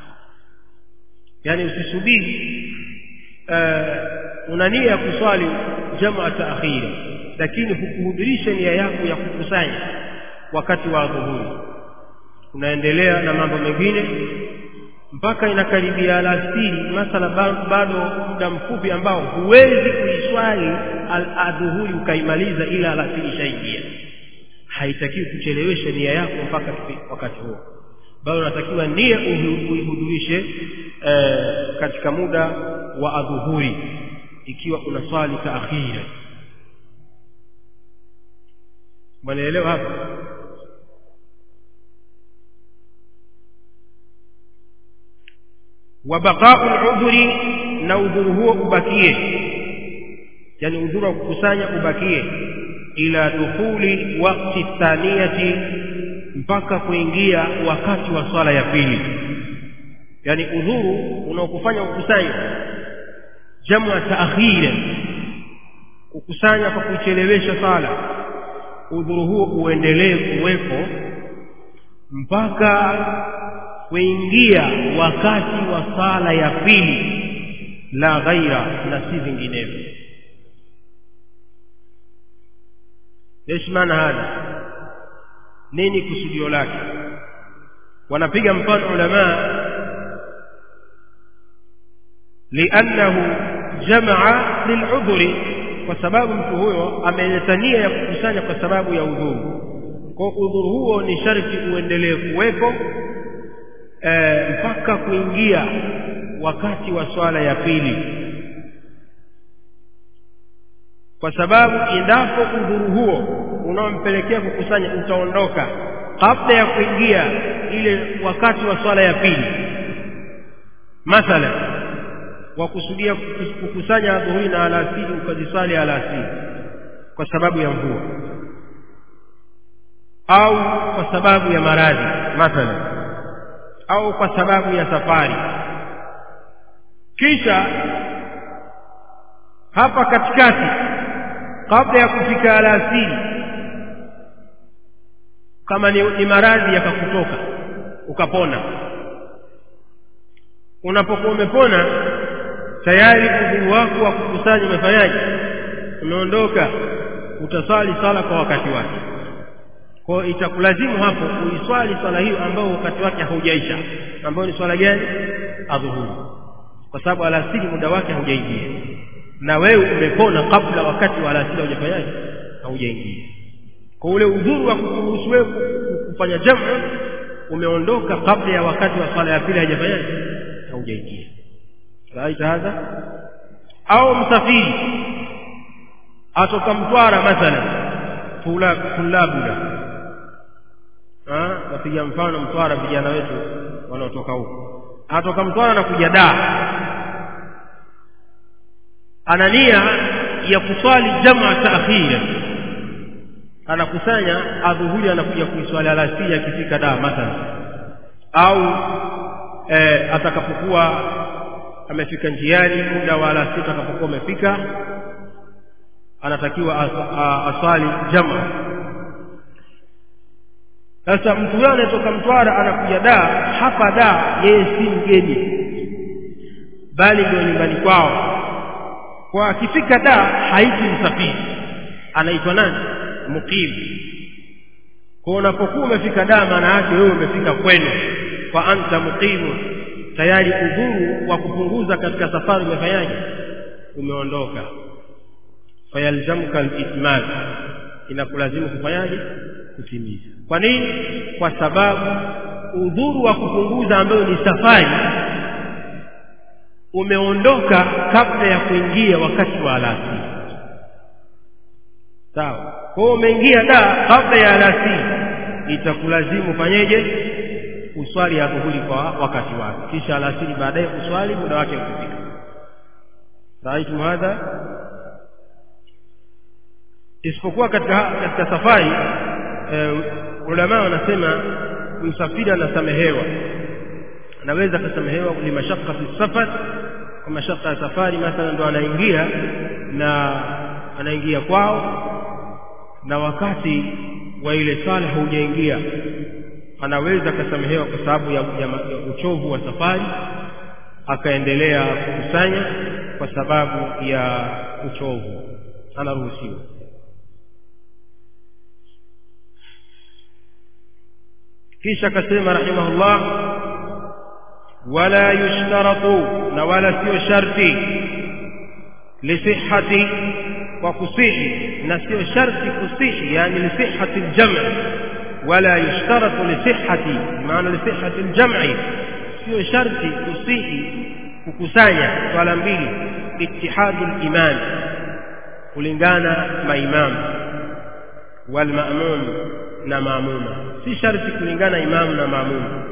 yani usisubiri uh, una nia ya kuswali jamaa taakhira lakini hukuhudhurisha nia yako ya kukusanya wakati wa dhuhuri unaendelea na mambo mengine mpaka inakaribia alasiri masala bado muda mfupi ambao huwezi kuiswali adhuhuri ukaimaliza ila alasiri ishaingia haitakiwi kuchelewesha nia yako mpaka wakati huo bado unatakiwa nia uihudhurishe eh, katika muda wa adhuhuri ikiwa unaswali taakhira mwanaelewa hapa wa baqa'u al-udhri na udhuru huo ubakie yani udhuru wa kukusanya ubakie ila dukhuli waqti thaniyati mpaka kuingia wakati wa swala ya pili yani udhuru unaokufanya ukusanya jamu taakhira kukusanya kwa kuchelewesha sala udhuru huo uendelee kuwepo mpaka kuingia wakati wa sala ya pili la ghaira na si vinginevyo ايش maana hada nini kusudio lake wanapiga mfano ulama liannahu jamaa liludhuri kwa sababu mtu huyo ameleta nia ya kukusanya kwa sababu ya udhuru kwa udhuru huo ni sharti uendelee kuwepo e, mpaka kuingia wakati wa swala ya pili kwa sababu endapo udhuru huo unaompelekea kukusanya utaondoka kabla ya kuingia ile wakati wa swala ya pili mathalan wakusudia kukusanya dhuhuri na alasiri ukaziswali alasiri kwa sababu ya mvua au kwa sababu ya maradhi mathalan au kwa sababu ya safari kisha hapa katikati kabla ya kufika alasiri kama ni, ni maradhi yakakutoka ukapona unapokuwa umepona tayari udhuru wako wa kukusanya umefanyaje umeondoka utaswali sala kwa wakati wake kwa itakulazimu hapo uiswali swala hiyo ambayo wakati wake haujaisha ambayo ni swala gani adhuhuri kwa sababu alasiri muda wake haujaingia na wewe umepona kabla wakati wa alasiri haujafanyaje haujaingia kwa ule udhuru wa kukuruhusu wewe kufanya jamu umeondoka kabla ya wakati wa swala ya pili haijafanyaje haujaingia raita hadha au msafiri atoka mtwara mathalan tulabula napiga mfano mtwara vijana wetu wanaotoka huko atoka mtwara na kuja daa ana nia ya kuswali jamaa taakhira anakusanya adhuhuri anakuja kuiswali alasiri akifika daa mathalan au e, atakapokuwa amefika njiani muda wa alasiri atakapokuwa umefika anatakiwa aswali jamaa sasa mtu huyo anayetoka mtwara anakuja daa hapa daa yeye si mgeni bali ndio nyumbani kwao kwa akifika daa haiti msafiri anaitwa nani mukim kwa unapokuwa umefika daa maana yake wewe umefika kwenu kwa anta muqimu tayari udhuru wa kupunguza katika safari umefanyaje umeondoka fayalzamuka alitmam inakulazimu kufanyaje kutimiza kwa nini kwa sababu udhuru wa kupunguza ambayo ni safari umeondoka kabla ya kuingia wakati wa alasiri sawa kwa hiyo umeingia da kabla ya alasiri itakulazimu fanyeje uswali ya dhuhuri kwa wakati wake kisha alasiri baadaye uswali muda wake ukifika raitum hadha isipokuwa katika katika safari e, ulama wanasema msafiri anasamehewa anaweza akasamehewa limashaka fi safar kwa mashaka ya safari mathalan ndo anaingia na anaingia kwao na wakati wa ile sala haujaingia anaweza akasamehewa kwa sababu ya, ya, ya uchovu wa safari akaendelea kukusanya kwa sababu ya uchovu anaruhusiwa kisha akasema rahimahullah wala yushtaratu na wala sio sharti lisihati kwa kusihi na sio sharti kusihi yani lisihati ljam'i wala yushtaratu lisihati maana lisihati ljam'i sio sharti kusihi kukusanya swala mbili ittihadu liman kulingana maimamu walmamum na maamuma si sharti kulingana imamu na maamuma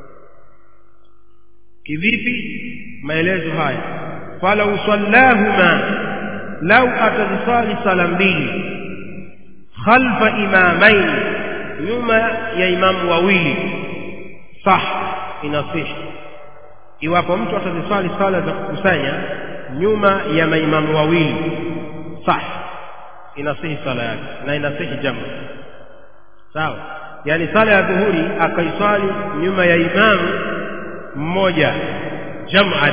kivipi maelezo haya falau sallahuma lau atazisali sala mbili khalfa imamaini nyuma ya imamu wawili sah inasihi iwapo mtu atazisali sala za kukusanya nyuma ya maimamu wawili sah inasihi sala yake na inasihi jamu sawa yani sala ya dhuhuri akaiswali nyuma ya imamu mmoja jam'an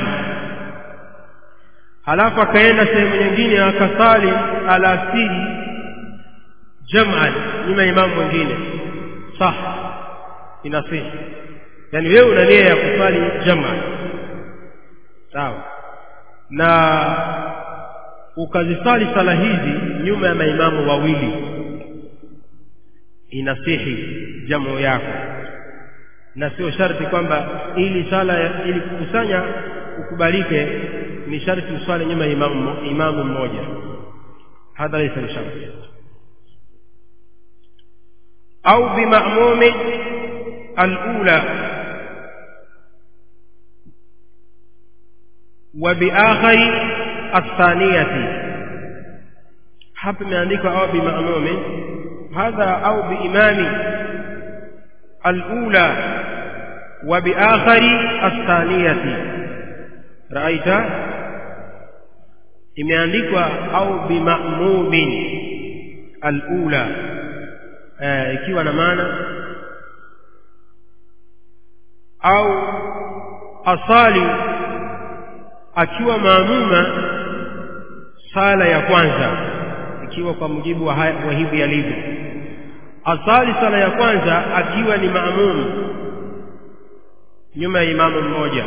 halafu akaenda sehemu nyingine akasali alasiri jam'an nyuma ya imamu mwingine sah inasihi yani wewe una nia ya kusali jam'an sawa na ukazisali sala hizi nyuma ya maimamu wawili inasihi jamu yako na sio sharti kwamba ili sala ili kukusanya ukubalike ni sharti uswali nyuma ya imamu, imamu mmoja hadha laysa bisharti au bimamumi alula wa biakhari athaniyati hapa imeandikwa au bimamumi hadha au biimami alula wa biakhari athaniyati raita imeandikwa au bimamumin alula eh, ikiwa na maana au asali akiwa maamuma sala ya kwanza ikiwa kwa mujibu wa, wa hivi yalivyo asali sala ya kwanza akiwa ni maamum nyuma ya imamu mmoja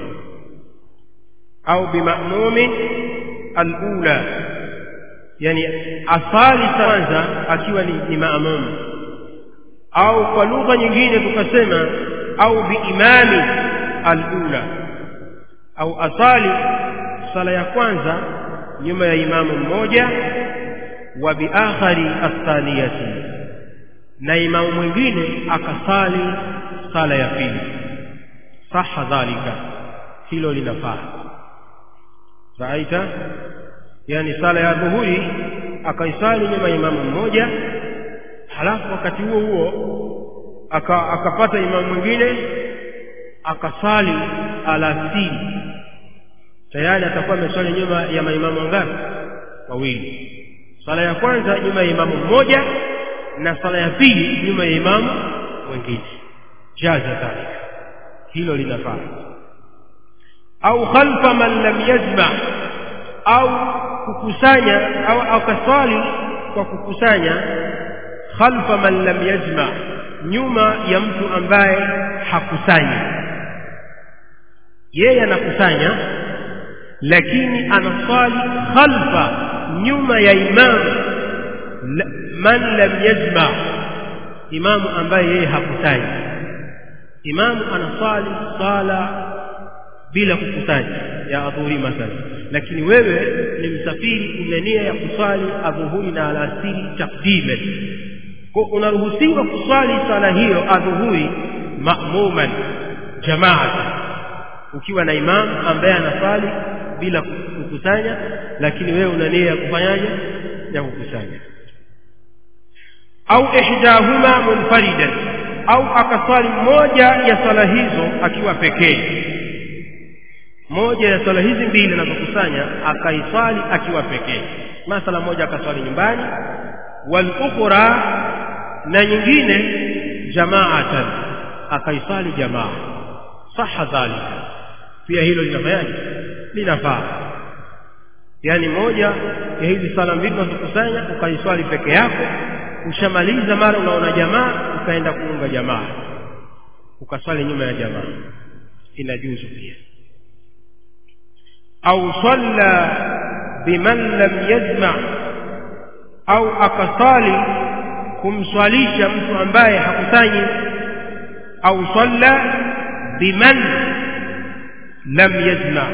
au bimamumi alula yani asali kwanza akiwa ni, ni maamum au kwa lugha nyingine tukasema au biimami alula au asali sala ya kwanza nyuma ya imamu mmoja wa biakhari athaniyati na imamu mwingine akasali sala ya pili saha dhalika hilo linafaa raita yani sala ya dhuhuri akaisali nyuma ya imamu mmoja halafu wakati huo huo aka, akapata imamu mwingine akasali alasiri tayari atakuwa ameswali nyuma ya maimamu wangapi wawili sala ya kwanza nyuma ya imamu mmoja na sala ya pili nyuma ya imamu mwingine jaza dhalika hilo linafaa au khalfa man lam yajma au kukusanya au akaswali kwa kukusanya khalfa man lam yajma nyuma ya mtu ambaye hakusanyi yeye anakusanya lakini anaswali khalfa nyuma ya imam man lam yajma imamu ambaye yeye hakusanyi imamu anaswali sala bila kukusanya ya adhuhuri mathalan lakini wewe ni msafiri una nia ya kuswali adhuhuri na alasiri takdiman kwa unaruhusiwa kuswali sala hiyo adhuhuri ma'muman jamaata ukiwa na imam ambaye anaswali bila kukusanya lakini wewe una nia ya kufanyaje ya kukusanya au ihdahuma munfaridan au akaswali moja ya sala hizo akiwa pekee moja ya swala hizi mbili anazokusanya akaiswali akiwa pekee masala moja akaswali nyumbani wal ukhra na nyingine jamaatan akaiswali jamaa saha dhalika pia hilo linafanyaje linafaa yaani moja ya hizi sala mbili unazokusanya ukaiswali peke yako ushamaliza mara unaona jamaa ukaenda kuunga jamaa ukaswali nyuma ya jamaa inajuzu pia au salla biman lam yajma au akasali kumswalisha mtu ambaye hakusanyi au salla biman lam yajma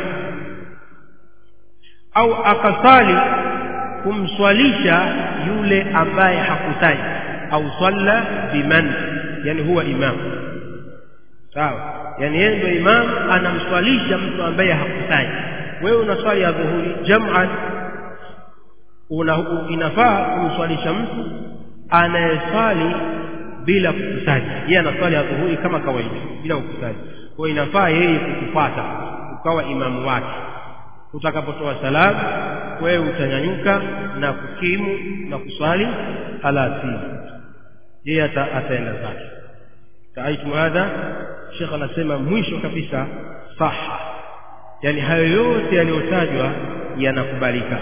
au akasali kumswalisha yule ambaye hakusanyi au salla biman yani huwa imam sawa yani yeye ndio imam anamswalisha mtu ambaye hakusanyi wewe unaswali ya dhuhuri jam'an una inafaa kumswalisha mtu anayeswali bila kukusanya yeye anaswali ya dhuhuri kama kawaida bila kukusanya kwa inafaa yeye kukufuata ukawa imamu wake utakapotoa salamu wewe utanyanyuka na kukimu na kuswali alasiri yeye ata, ataenda zake taaitu hadha shekh anasema mwisho kabisa saha yani hayo yote yaliyotajwa yanakubalika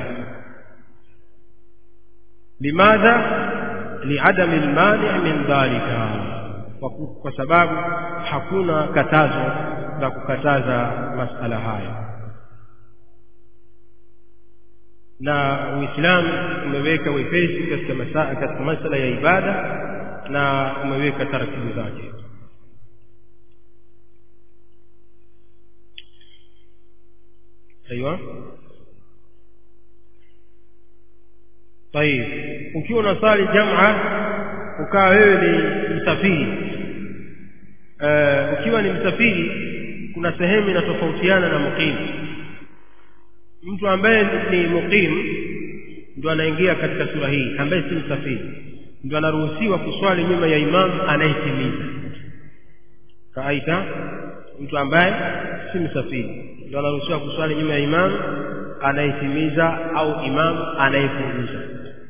limadha liadami lmani min dhalika kwa, kwa sababu hakuna katazo la kukataza masala hayo na uislamu umeweka wepesi katika masala, katika masala ya ibada na umeweka taratibu zake aiwa طيب ukiwa unasali jamaa ukawa wewe ni msafiri uh, ukiwa ni msafiri kuna sehemu inatofautiana na muqim mtu ambaye ni muqim ndio anaingia katika sura hii ambaye si msafiri ndio anaruhusiwa kuswali nyuma ya imam anayetimiza kaaita mtu ambaye si msafiri ndio anaruhusiwa kuswali nyuma ya imam anayetimiza au imam anayepunguza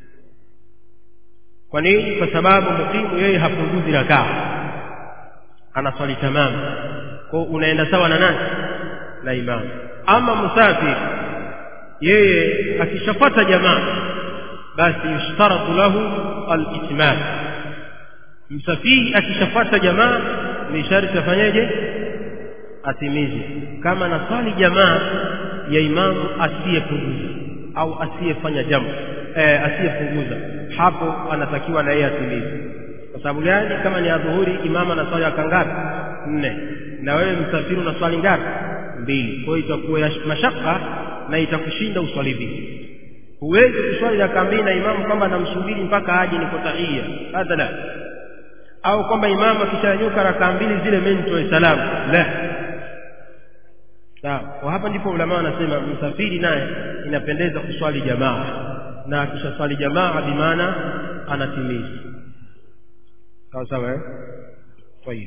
kwa nini kwa sababu mukimu yeye hapunguzi rakaa anaswali tamamu kwa unaenda sawa na nani na imam ama musafiri yeye akishapata jamaa basi yushtaratu lahu al-itmam msafiri akishapata jamaa ni sharti afanyeje atimize kama naswali jamaa ya imamu asiyepunguza au asiyefanya jambo eh, asiyepunguza hapo anatakiwa na yeye atimize kwa sababu gani kama ni adhuhuri imamu anaswali raka ngapi nne na wewe msafiri unaswali ngapi mbili kwa hiyo itakuwa ya mashaka na itakushinda uswali mbili huwezi kuswali raka mbili na imamu kwamba anamsubiri mpaka aje niko tahia hadha la au kwamba imamu akishanyuka raka mbili zile mimi nitoe salamu la sawa kwa hapa ndipo ulama wanasema msafiri naye inapendeza kuswali jamaa na akishaswali jamaa bimaana anatimiza sawa sawa eh طيب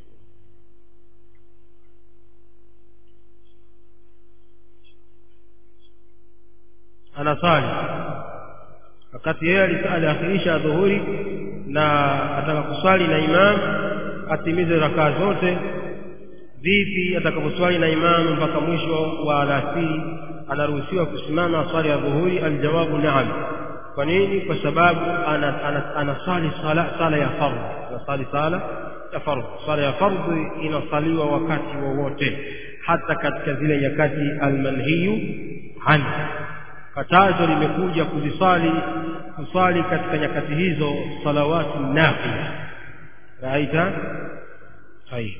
anasali wakati yeye aliakhirisha dhuhuri na ataka kuswali na imam atimize rakaa zote vipi atakaposwali na imamu mpaka mwisho wa alasiri anaruhusiwa kusimama aswali ya dhuhuri aljawabu naam kwa nini kwa sababu anasali sala, sala ya fardhi anasali sala ya fardhi sala ya fardhi inasaliwa wakati wowote hata katika zile nyakati almanhiyu anhu katazo limekuja kuzisali kusali katika nyakati hizo salawatu nafila raita sahihi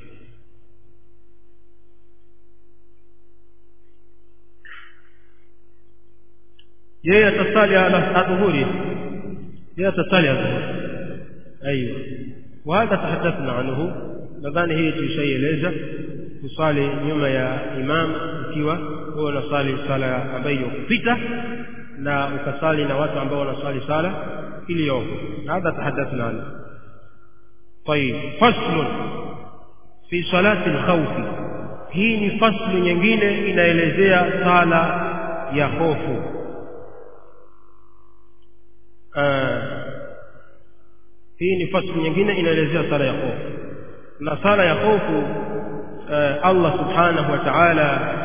yeye atasali adhuhuri yeye atasali adhuhuri ايوه وهذا تحدثنا عنه nadhani hii tuishaieleza kusali nyuma ya imam ukiwa wewe unasali sala ambayo iliyokupita na ukasali na watu ambao wanasali sala iliyoko hadha tahaddathna anhu طيب فصل في صلاه الخوف hii ni faslu nyingine inaelezea sala ya hofu hii ni fasli nyingine inaelezea sala ya hofu na sala ya hofu Allah subhanahu wa ta'ala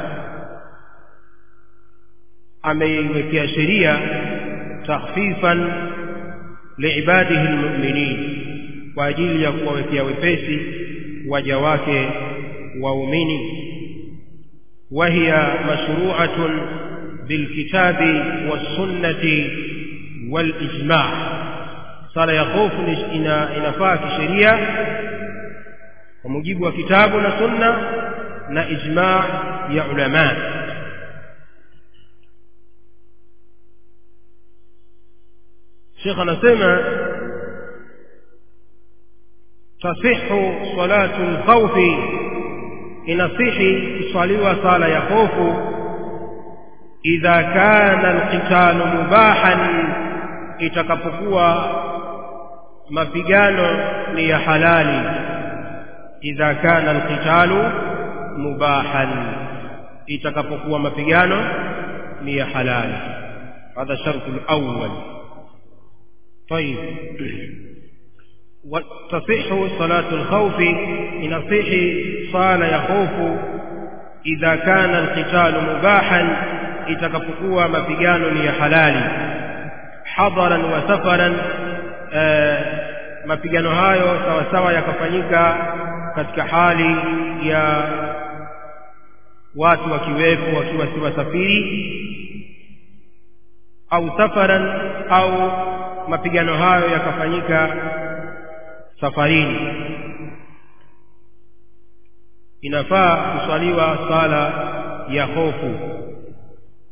ameiwekea sheria takhfifan liibadihi almu'minin kwa ajili ya kuwawekea wepesi waja wake waumini وهي مشروعة بالكتاب والسنة والإجماع sala ya hofu ina, inafaa kisheria kwa mujibu wa kitabu na sunna na ijma ya ulama Sheikh anasema tasihu salatu al-khawfi inasihi kuswaliwa sala ya hofu idha kana al-qitalu mubahan itakapokuwa mapigano ni ya halali idha kana alqitalu mubahan itakapokuwa mapigano ni ya halali hadha shartu alawwal طيب وتصح صلاة الخوف إن صح صال يخوف إذا كان القتال مباحا إتكفقوا مبيان يا حلالي حضرا وسفرا mapigano hayo sawa sawa yakafanyika katika hali ya watu wakiwepo wakiwa si wasafiri au safaran au mapigano hayo yakafanyika safarini inafaa kuswaliwa sala ya hofu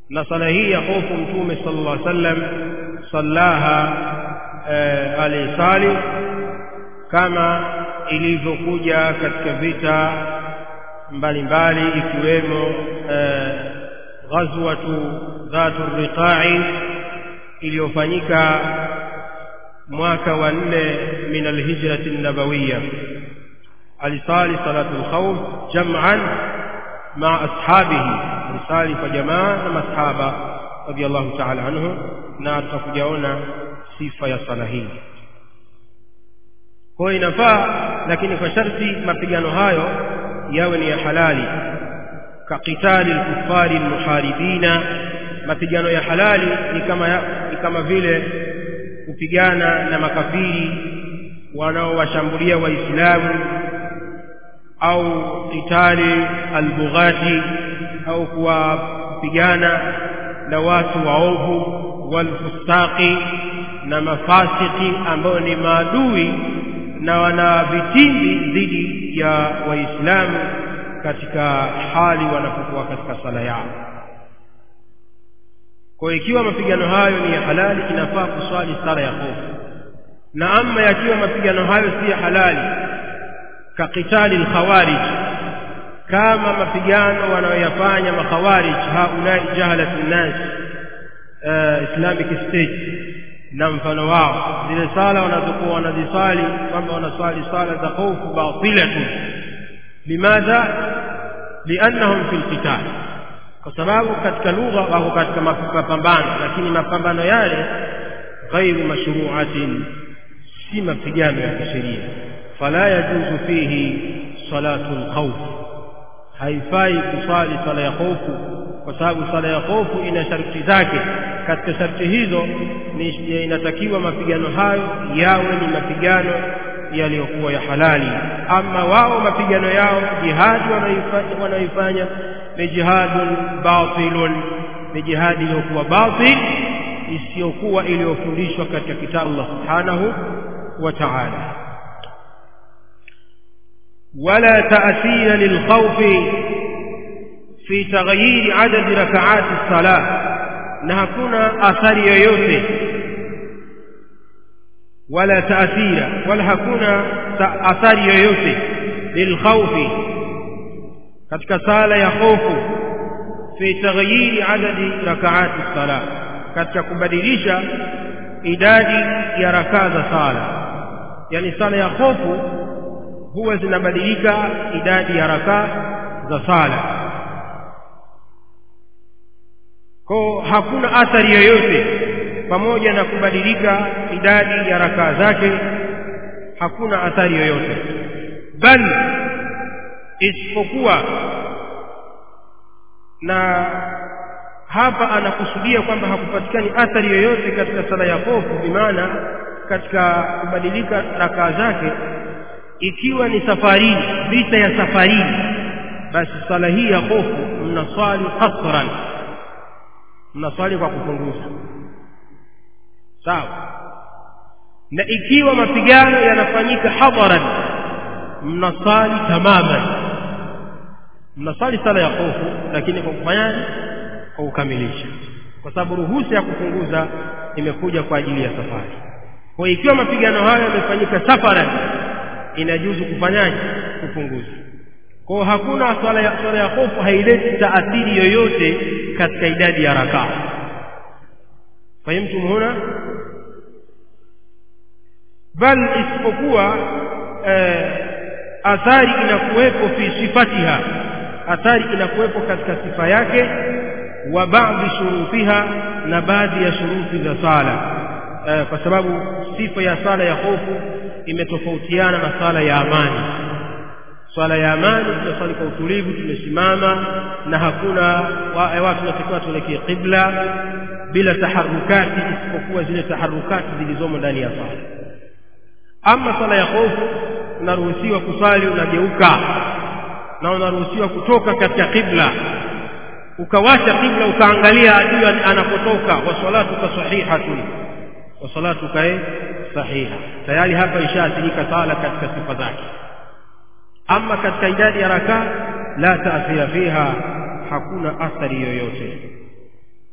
na sala hii ya hofu mtume sallallahu alaihi wasallam sallaha eh, alisali kama ilivyokuja katika vita mbalimbali ikiwemo eh, ghazwatu dhatu riqa'i iliyofanyika mwaka wa nne min alhijrati nabawiyya alisali salatu alkhawf jam'an ma ashabihi alisali kwa jamaa na masahaba radiyallahu ta'ala anhu na tutakujaona sifa ya sala hii kwa hiyo inafaa lakini kwa sharti mapigano hayo yawe ni ya halali kaqitali alkuffari almuharibina mapigano ya halali ni kama ya, ni kama vile kupigana na makafiri wanaowashambulia waislamu au qitali albughati au kuwapigana na watu waovu walfustaqi na mafasiki ambao ni maadui na wana vitimbi dhidi ya waislamu katika hali wanapokuwa katika sala yao kwa ikiwa mapigano hayo ni ya halali inafaa kuswali sala ya hofu na ama yakiwa mapigano hayo si ya halali kaqitali alkhawarij kama mapigano wanayoyafanya makhawarij haulai jahalatu nnas uh, islamic state na mfano wao zile sala wanazokuwa wanazisali kwamba wanaswali sala za hofu batilatu limadha liannahum fi lqital kwa sababu katika lugha wako katika mapambano lakini mapambano yale ghairu mashruatin si mapigano ya kisheria fala yajuzu fihi salatu lkhawf haifai kusali sala ya hofu kwa sababu sala ya hofu ina sharti zake katika sharti hizo ni inatakiwa mapigano hayo yawe ni mapigano yaliyokuwa ya halali ama wao mapigano yao jihadi wanaoifanya ni jihadun batilun ni jihadi iliyokuwa batil isiyokuwa iliyofundishwa katika kitabu Allah subhanahu wa ta'ala ولا تأثير للخوف في تغيير عدد ركعات الصلاة na hakuna athari yoyote wala taathira wala hakuna ta athari yoyote lilkhawfi katika sala ya hofu fi taghyiri adadi rakaati sala katika kubadilisha idadi ya rakaa za sala yani sala ya hofu huwa zinabadilika idadi ya rakaa za sala kwa hakuna athari yoyote pamoja na kubadilika idadi ya rakaa zake hakuna athari yoyote bal isipokuwa na hapa anakusudia kwamba hakupatikani athari yoyote katika sala ya hofu bimaana katika kubadilika rakaa zake ikiwa ni safarini vita ya safarini basi sala hii ya hofu mnaswali qasran mnaswali kwa kupunguza sawa na ikiwa mapigano yanafanyika hadharan mnasali tamaman mnasali sala ya hofu lakini kwa kufanyaje kwa kukamilisha kwa sababu ruhusa ya kupunguza imekuja kwa ajili ya safari kwa ikiwa mapigano hayo yamefanyika safaran inajuzu kufanyaje kupunguza kwa hakuna swala ya swala ya hofu haileti taathiri yoyote katika idadi ya rakaa fahimtum huna bal isipokuwa eh, athari inakuwepo fi sifatiha athari inakuwepo katika sifa yake wa baadhi shurutiha na baadhi ya shuruti za sala eh, kwa sababu sifa ya sala ya hofu imetofautiana na sala ya amani swala ya amani tunaswali kwa utulivu tumesimama na hakuna wa, watu wanatakiwa tuelekee qibla bila taharukati isipokuwa zile taharukati zilizomo ndani ya swala ama swala ya hofu unaruhusiwa kusali unageuka na unaruhusiwa kutoka katika qibla ukawacha qibla ukaangalia adui anapotoka wa salatuka sahihatun wa salatuka sahiha tayari hapa ishaathirika sala katika sifa zake ama katika idadi ya rakaa la taathira fiha hakuna athari yoyote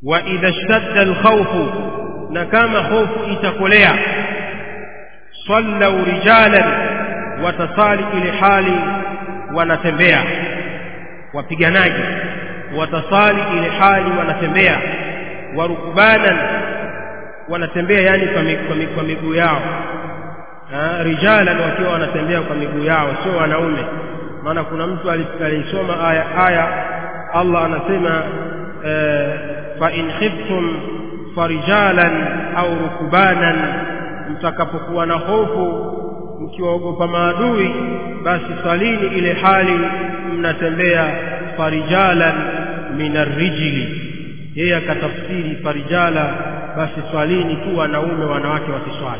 wa idha shtadda alkhawfu na kama hofu itakolea sallau rijalan watasali ile hali wanatembea wapiganaji watasali ile hali wanatembea warukbanan wanatembea yani kwa miguu yao rijalan wakiwa wanatembea kwa miguu yao sio wanaume maana kuna mtu alisoma aya aya Allah anasema fa in khiftum farijalan au rukbanan mtakapokuwa na hofu mkiwaogopa maadui basi salini ile hali mnatembea farijalan min arrijili yeye akatafsiri farijala basi swalini tu wanaume wanawake wasiswali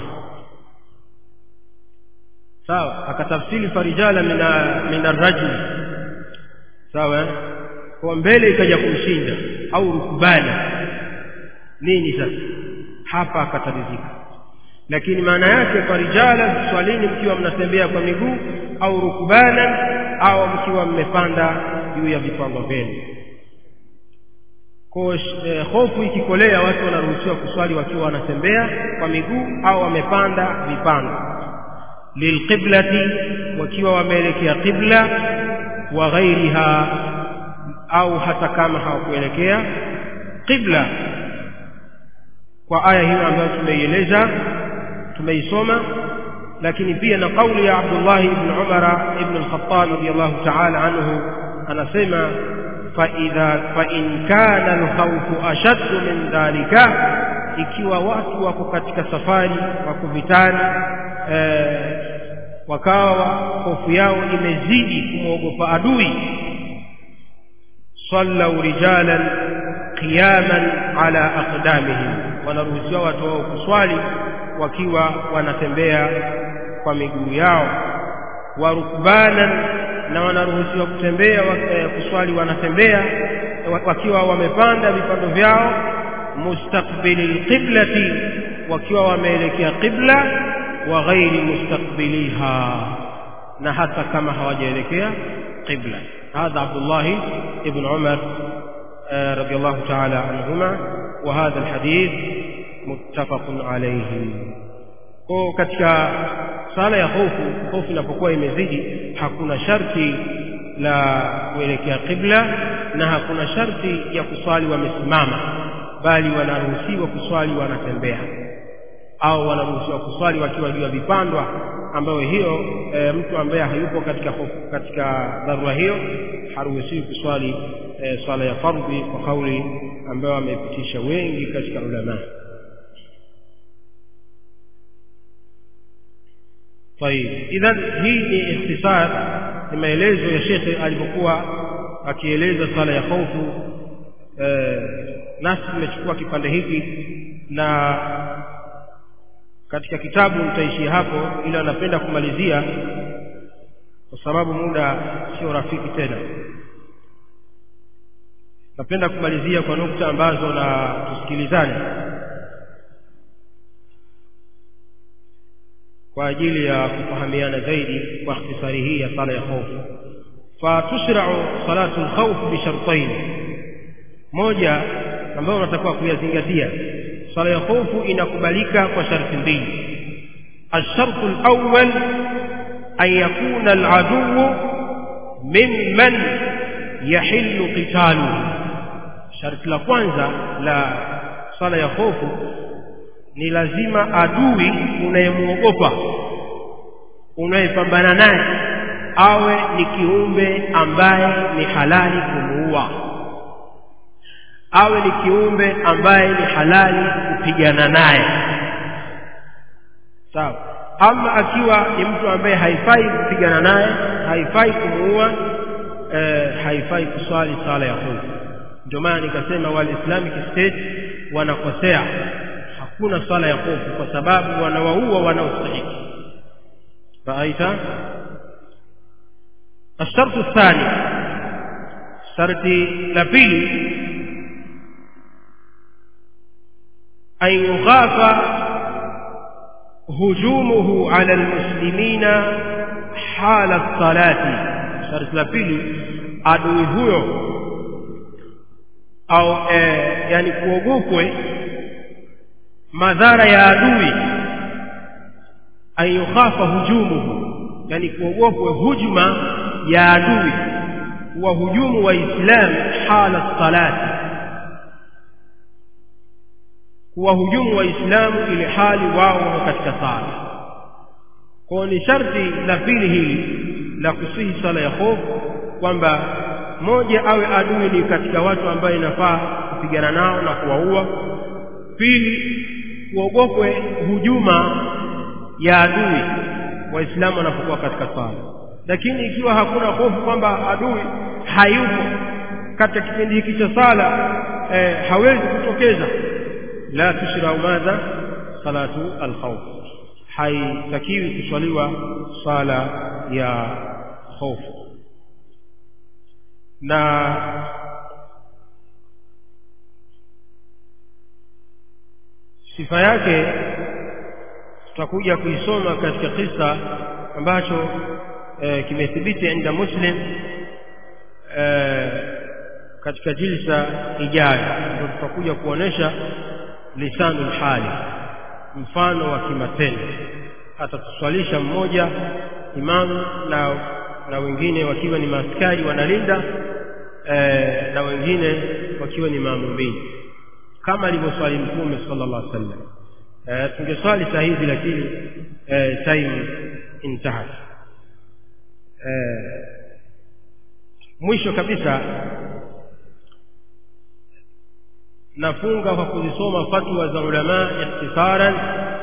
sawa akatafsiri farijala min arrajuli sawa kwa mbele ikaja kumshinda au rukubani nini sasa hapa akatarizika lakini maana yake farijala swalini mkiwa mnatembea kwa miguu au rukubana au mkiwa mmepanda juu ya vipango vyenu kwa eh, hofu ikikolea watu wanaruhusiwa kuswali wakiwa wanatembea kwa miguu au wamepanda vipando lilqiblati wakiwa wameelekea qibla wa ghairiha au hata kama hawakuelekea qibla kwa aya hiyo ambayo tumeieleza tumeisoma lakini pia na kauli ya Abdullah ibn Umar ibn al-Khattab radiyallahu ta'ala anhu anasema fa idha fa in kana al-khawfu ashaddu min dhalika ikiwa watu wako katika safari wako vitani eh, wakawa hofu yao imezidi kumwogopa adui sallau rijalan qiyaman ala aqdamihim wanaruhusiwa watu wao kuswali wakiwa wanatembea kwa miguu yao warukbanan na wanaruhusiwa kutembea kuswali wanatembea wakiwa wamepanda vipando vyao mustaqbili qiblati wakiwa wameelekea qibla wa ghairi mustaqbiliha na hata kama hawajaelekea qibla هذا عبد الله ابن عمر رضي الله تعالى عنهما وهذا الحديث متفق عليه kwa katika sala ya hofu hofu inapokuwa imezidi hakuna sharti la kuelekea qibla na hakuna sharti ya kuswali wamesimama bali wanaruhusiwa kuswali wanatembea au wanaruhusiwa kuswali wakiwa juu ya vipandwa ambayo hiyo e, mtu ambaye hayupo katika hofu katika dharura hiyo haruhusiwi kuswali e, swala ya fardhi kwa kauli ambayo wamepitisha wengi katika ulama طيب اذا hii ni ikhtisar ni maelezo ya shekhe alipokuwa akieleza sala ya hofu eh, nasi tumechukua kipande hiki na katika kitabu nitaishia hapo ila napenda kumalizia kwa sababu muda sio rafiki tena napenda kumalizia kwa nukta ambazo na tusikilizane kwa ajili ya kufahamiana zaidi kwa ikhtisari hii ya sala ya hofu fatushra'u salatu al-khawf bi shartain moja ambayo unatakiwa kuyazingatia sala ya hofu inakubalika kwa sharti mbili الشرط الأول أن يكون العدو ممن يحل قتاله شرط la kwanza la sala ya hofu ni lazima adui unayemuogopa unayepambana naye awe ni kiumbe ambaye ni halali kumuua awe ni kiumbe ambaye ni halali kupigana naye sawa ama akiwa ni mtu ambaye haifai kupigana naye haifai kumuua eh, haifai kuswali sala ya hofu ndio maana nikasema wal islamic state wanakosea hakuna swala ya hofu kwa sababu wanawaua wanaostahiki raaita الشرط الثاني شرط لبيل أن يخاف هجومه على المسلمين حال الصلاة شرط لبيل adui huyo au eh, yani kuogopwe madhara ya adui an yukhafa hujumuhu yani kuogopwe hujuma ya adui wahujumu waislamu hala salati kuwahujumu waislamu ili hali wao wako katika sala kwao ni sharti la pili hili la kusihi sala ya hofu kwamba moja awe adui ni katika watu ambayo inafaa kupigana nao na kuwaua pili kuogopwe hujuma ya adui waislamu wanapokuwa katika sala lakini ikiwa hakuna hofu kwamba adui hayupo katika kipindi hiki cha sala eh, hawezi kutokeza la tushrau madha salatu alkhawf haitakiwi kuswaliwa sala ya hofu na sifa yake tutakuja kuisoma katika kisa ambacho e, kimethibiti inda muslim e, katika jilsa ijayo ndio tutakuja kuonesha lisanul hali mfano wa kimatendo atatuswalisha mmoja imamu na na wengine wakiwa ni maaskari wanalinda e, na wengine wakiwa ni maamumini kama alivyoswali mtume sallallahu alaihi wasallam e, tungeswali saa hizi lakini e, time intahat e, mwisho kabisa nafunga kwa kuzisoma fatwa za ulama ikhtisaran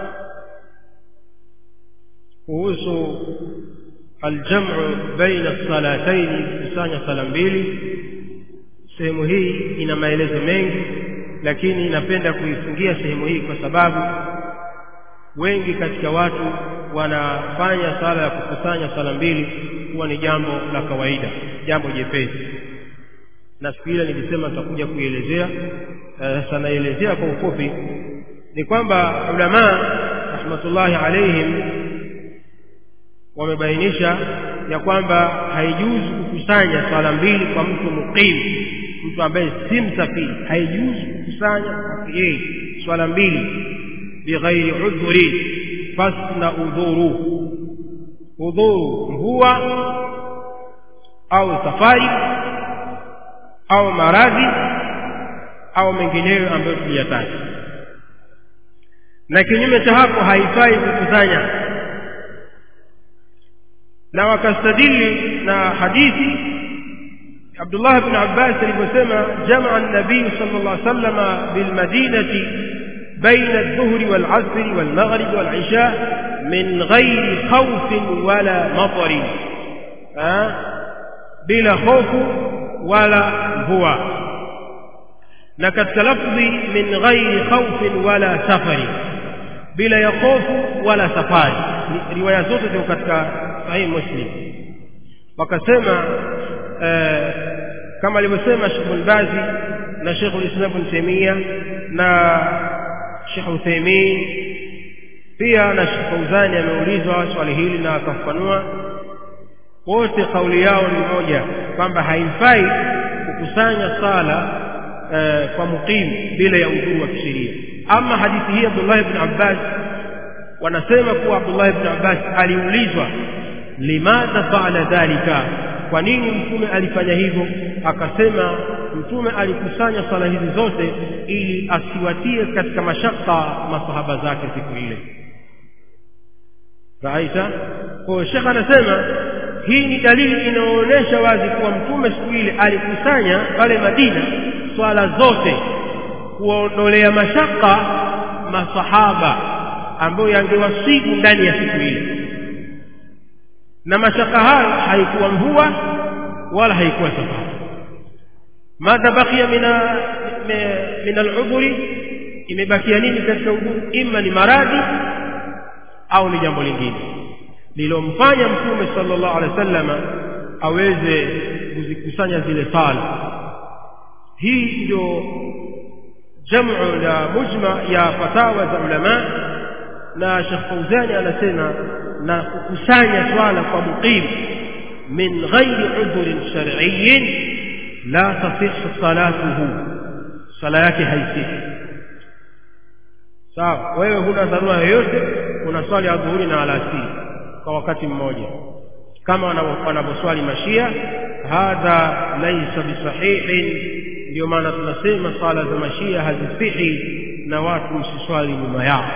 kuhusu aljamu baina salataini kusanya sala mbili sehemu hii ina maelezo mengi lakini napenda kuifungia sehemu hii kwa sababu wengi katika watu wanafanya sala ya kukusanya sala mbili kuwa ni jambo la kawaida jambo jepesi na siku ile nilisema nitakuja kuielezea sasa uh, naelezea kwa ufupi ni kwamba ulama rahmatullahi alaihim wamebainisha ya kwamba haijuzu kukusanya swala mbili kwa mtu muqim mtu ambaye si msafiri haijuzu kukusanya kwake yeye swala mbili bighairi udhuri fasna udhuru udhuru mvua au safari au maradhi au mengineyo ambayo tuliyataja na kinyume cha hapo haifai kukusanya na wakastadili na hadithi Abdullah ibn Abbas aliposema jamaa an-nabii sallallahu alaihi wasallam bil madinati baina adh-dhuhri wal 'asri wal maghrib wal 'isha min ghairi khawfin wala matarin bila hofu wala mvua na katika lafzi min ghairi khawfin wala safari bila ya hofu wala safari riwaya zote ziko katika sahih muslim wakasema eh, kama alivyosema Sheikh Al-Bazi na Sheikh Al-Islam Ibn Taymiyyah na Sheikh Uthaymeen pia na Sheikh Fauzani ameulizwa swali hili na akafafanua wote kauli yao ni moja kwamba haifai kukusanya sala eh, kwa muqim bila ya udhuru wa kisheria ama hadithi hii Abdullah ibn Abbas wanasema kuwa Abdullah ibn Abbas aliulizwa limadha faala dhalika kwa nini mtume alifanya hivyo akasema mtume alikusanya sala hizi zote ili asiwatie katika mashaka masahaba zake siku ile Aisha kwa Sheikh anasema hii ni dalili inaonyesha wazi kuwa mtume siku ile alikusanya pale Madina swala zote kuwaondolea mashaka masahaba ambayo yangewasibu ndani ya siku ile na mashaka hayo haikuwa mvua wala haikuwa safari madha bakia mina min al-udhuri imebakia nini katika udhuru imma ni maradhi au ni jambo lingine lilomfanya mtume sallallahu alaihi wasallam aweze kuzikusanya zile sala hii ndio jamu la mujma ya fatawa za ulama na Sheikh Fauzani anasema na kukusanya swala kwa muqim min ghairi udhrin shar'iyyin la tasihhu salatuhu sala yake haisihi sawa wewe huna dharura yoyote unaswali adhuhuri na alasiri kwa wakati mmoja kama wanavyoswali mashia hadha laisa bisahihin ndio maana tunasema swala za mashia hazisihi na watu msiswali nyuma yao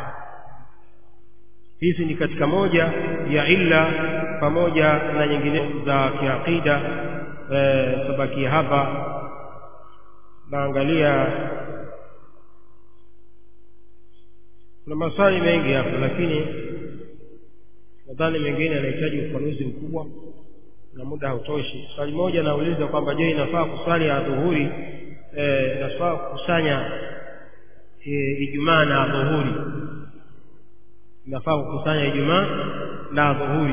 hizi ni katika moja ya illa pamoja na nyingine za kiaqida e, tabakia hapa naangalia kuna maswali mengi hapa lakini nadhani mengine yanahitaji ufafanuzi mkubwa na muda hautoshi swali moja nauliza kwamba je inafaa kuswali adhuhuri e, inafaa kukusanya e, ijumaa na adhuhuri inafaa kukusanya ijumaa na adhuhuri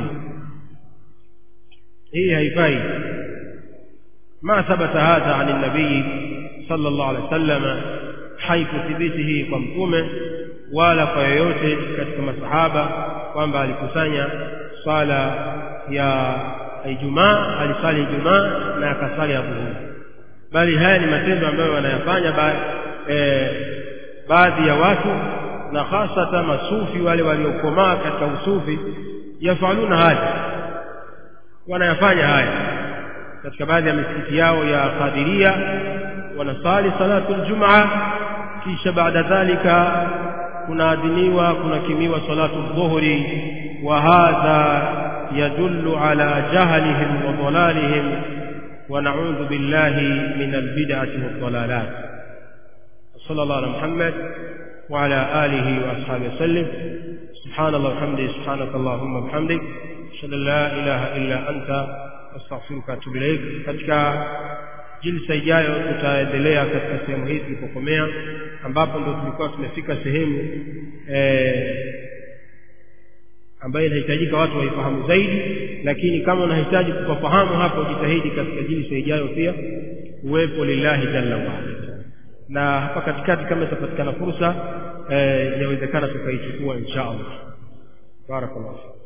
hii haifai ma thabata hadha ani nabii صلى الله عليه وسلم haikuthibiti kwa mtume wala kwa yoyote katika masahaba kwamba alikusanya swala ya Ijumaa alisali Ijumaa na akasali adhuhuri bali haya ni matendo ambayo wanayafanya ba, e, baadhi ya watu na hasata masufi wale waliokomaa katika usufi yafaluna haya wanayafanya haya katika baadhi ya misikiti yao ya Qadiria wanasali salatu aljumaa kisha baada dhalika kunaadhiniwa kunakimiwa salatu dhuhri wa hadha yadullu ala jahlihim wa dhalalihim wa na'udhu billahi min albid'ati wadh-dhalalat sallallahu ala muhammad wa ala alihi wa ashabihi wasallam subhanallah walhamdulillah subhanaka allahumma bihamdik ashhadu an la ilaha illa anta astaghfiruka wa atubu ilaik katika jilsa ijayo tutaendelea katika sehemu hii tulipokomea ambapo ndo tulikuwa tumefika sehemu e, ambayo inahitajika watu waifahamu zaidi lakini kama unahitaji kupafahamu hapo jitahidi katika jilsa ijayo pia uwepo lillahi jalla waala na hapa katikati kama itapatikana fursa e, inawezekana tukaichukua insha allah barakallahu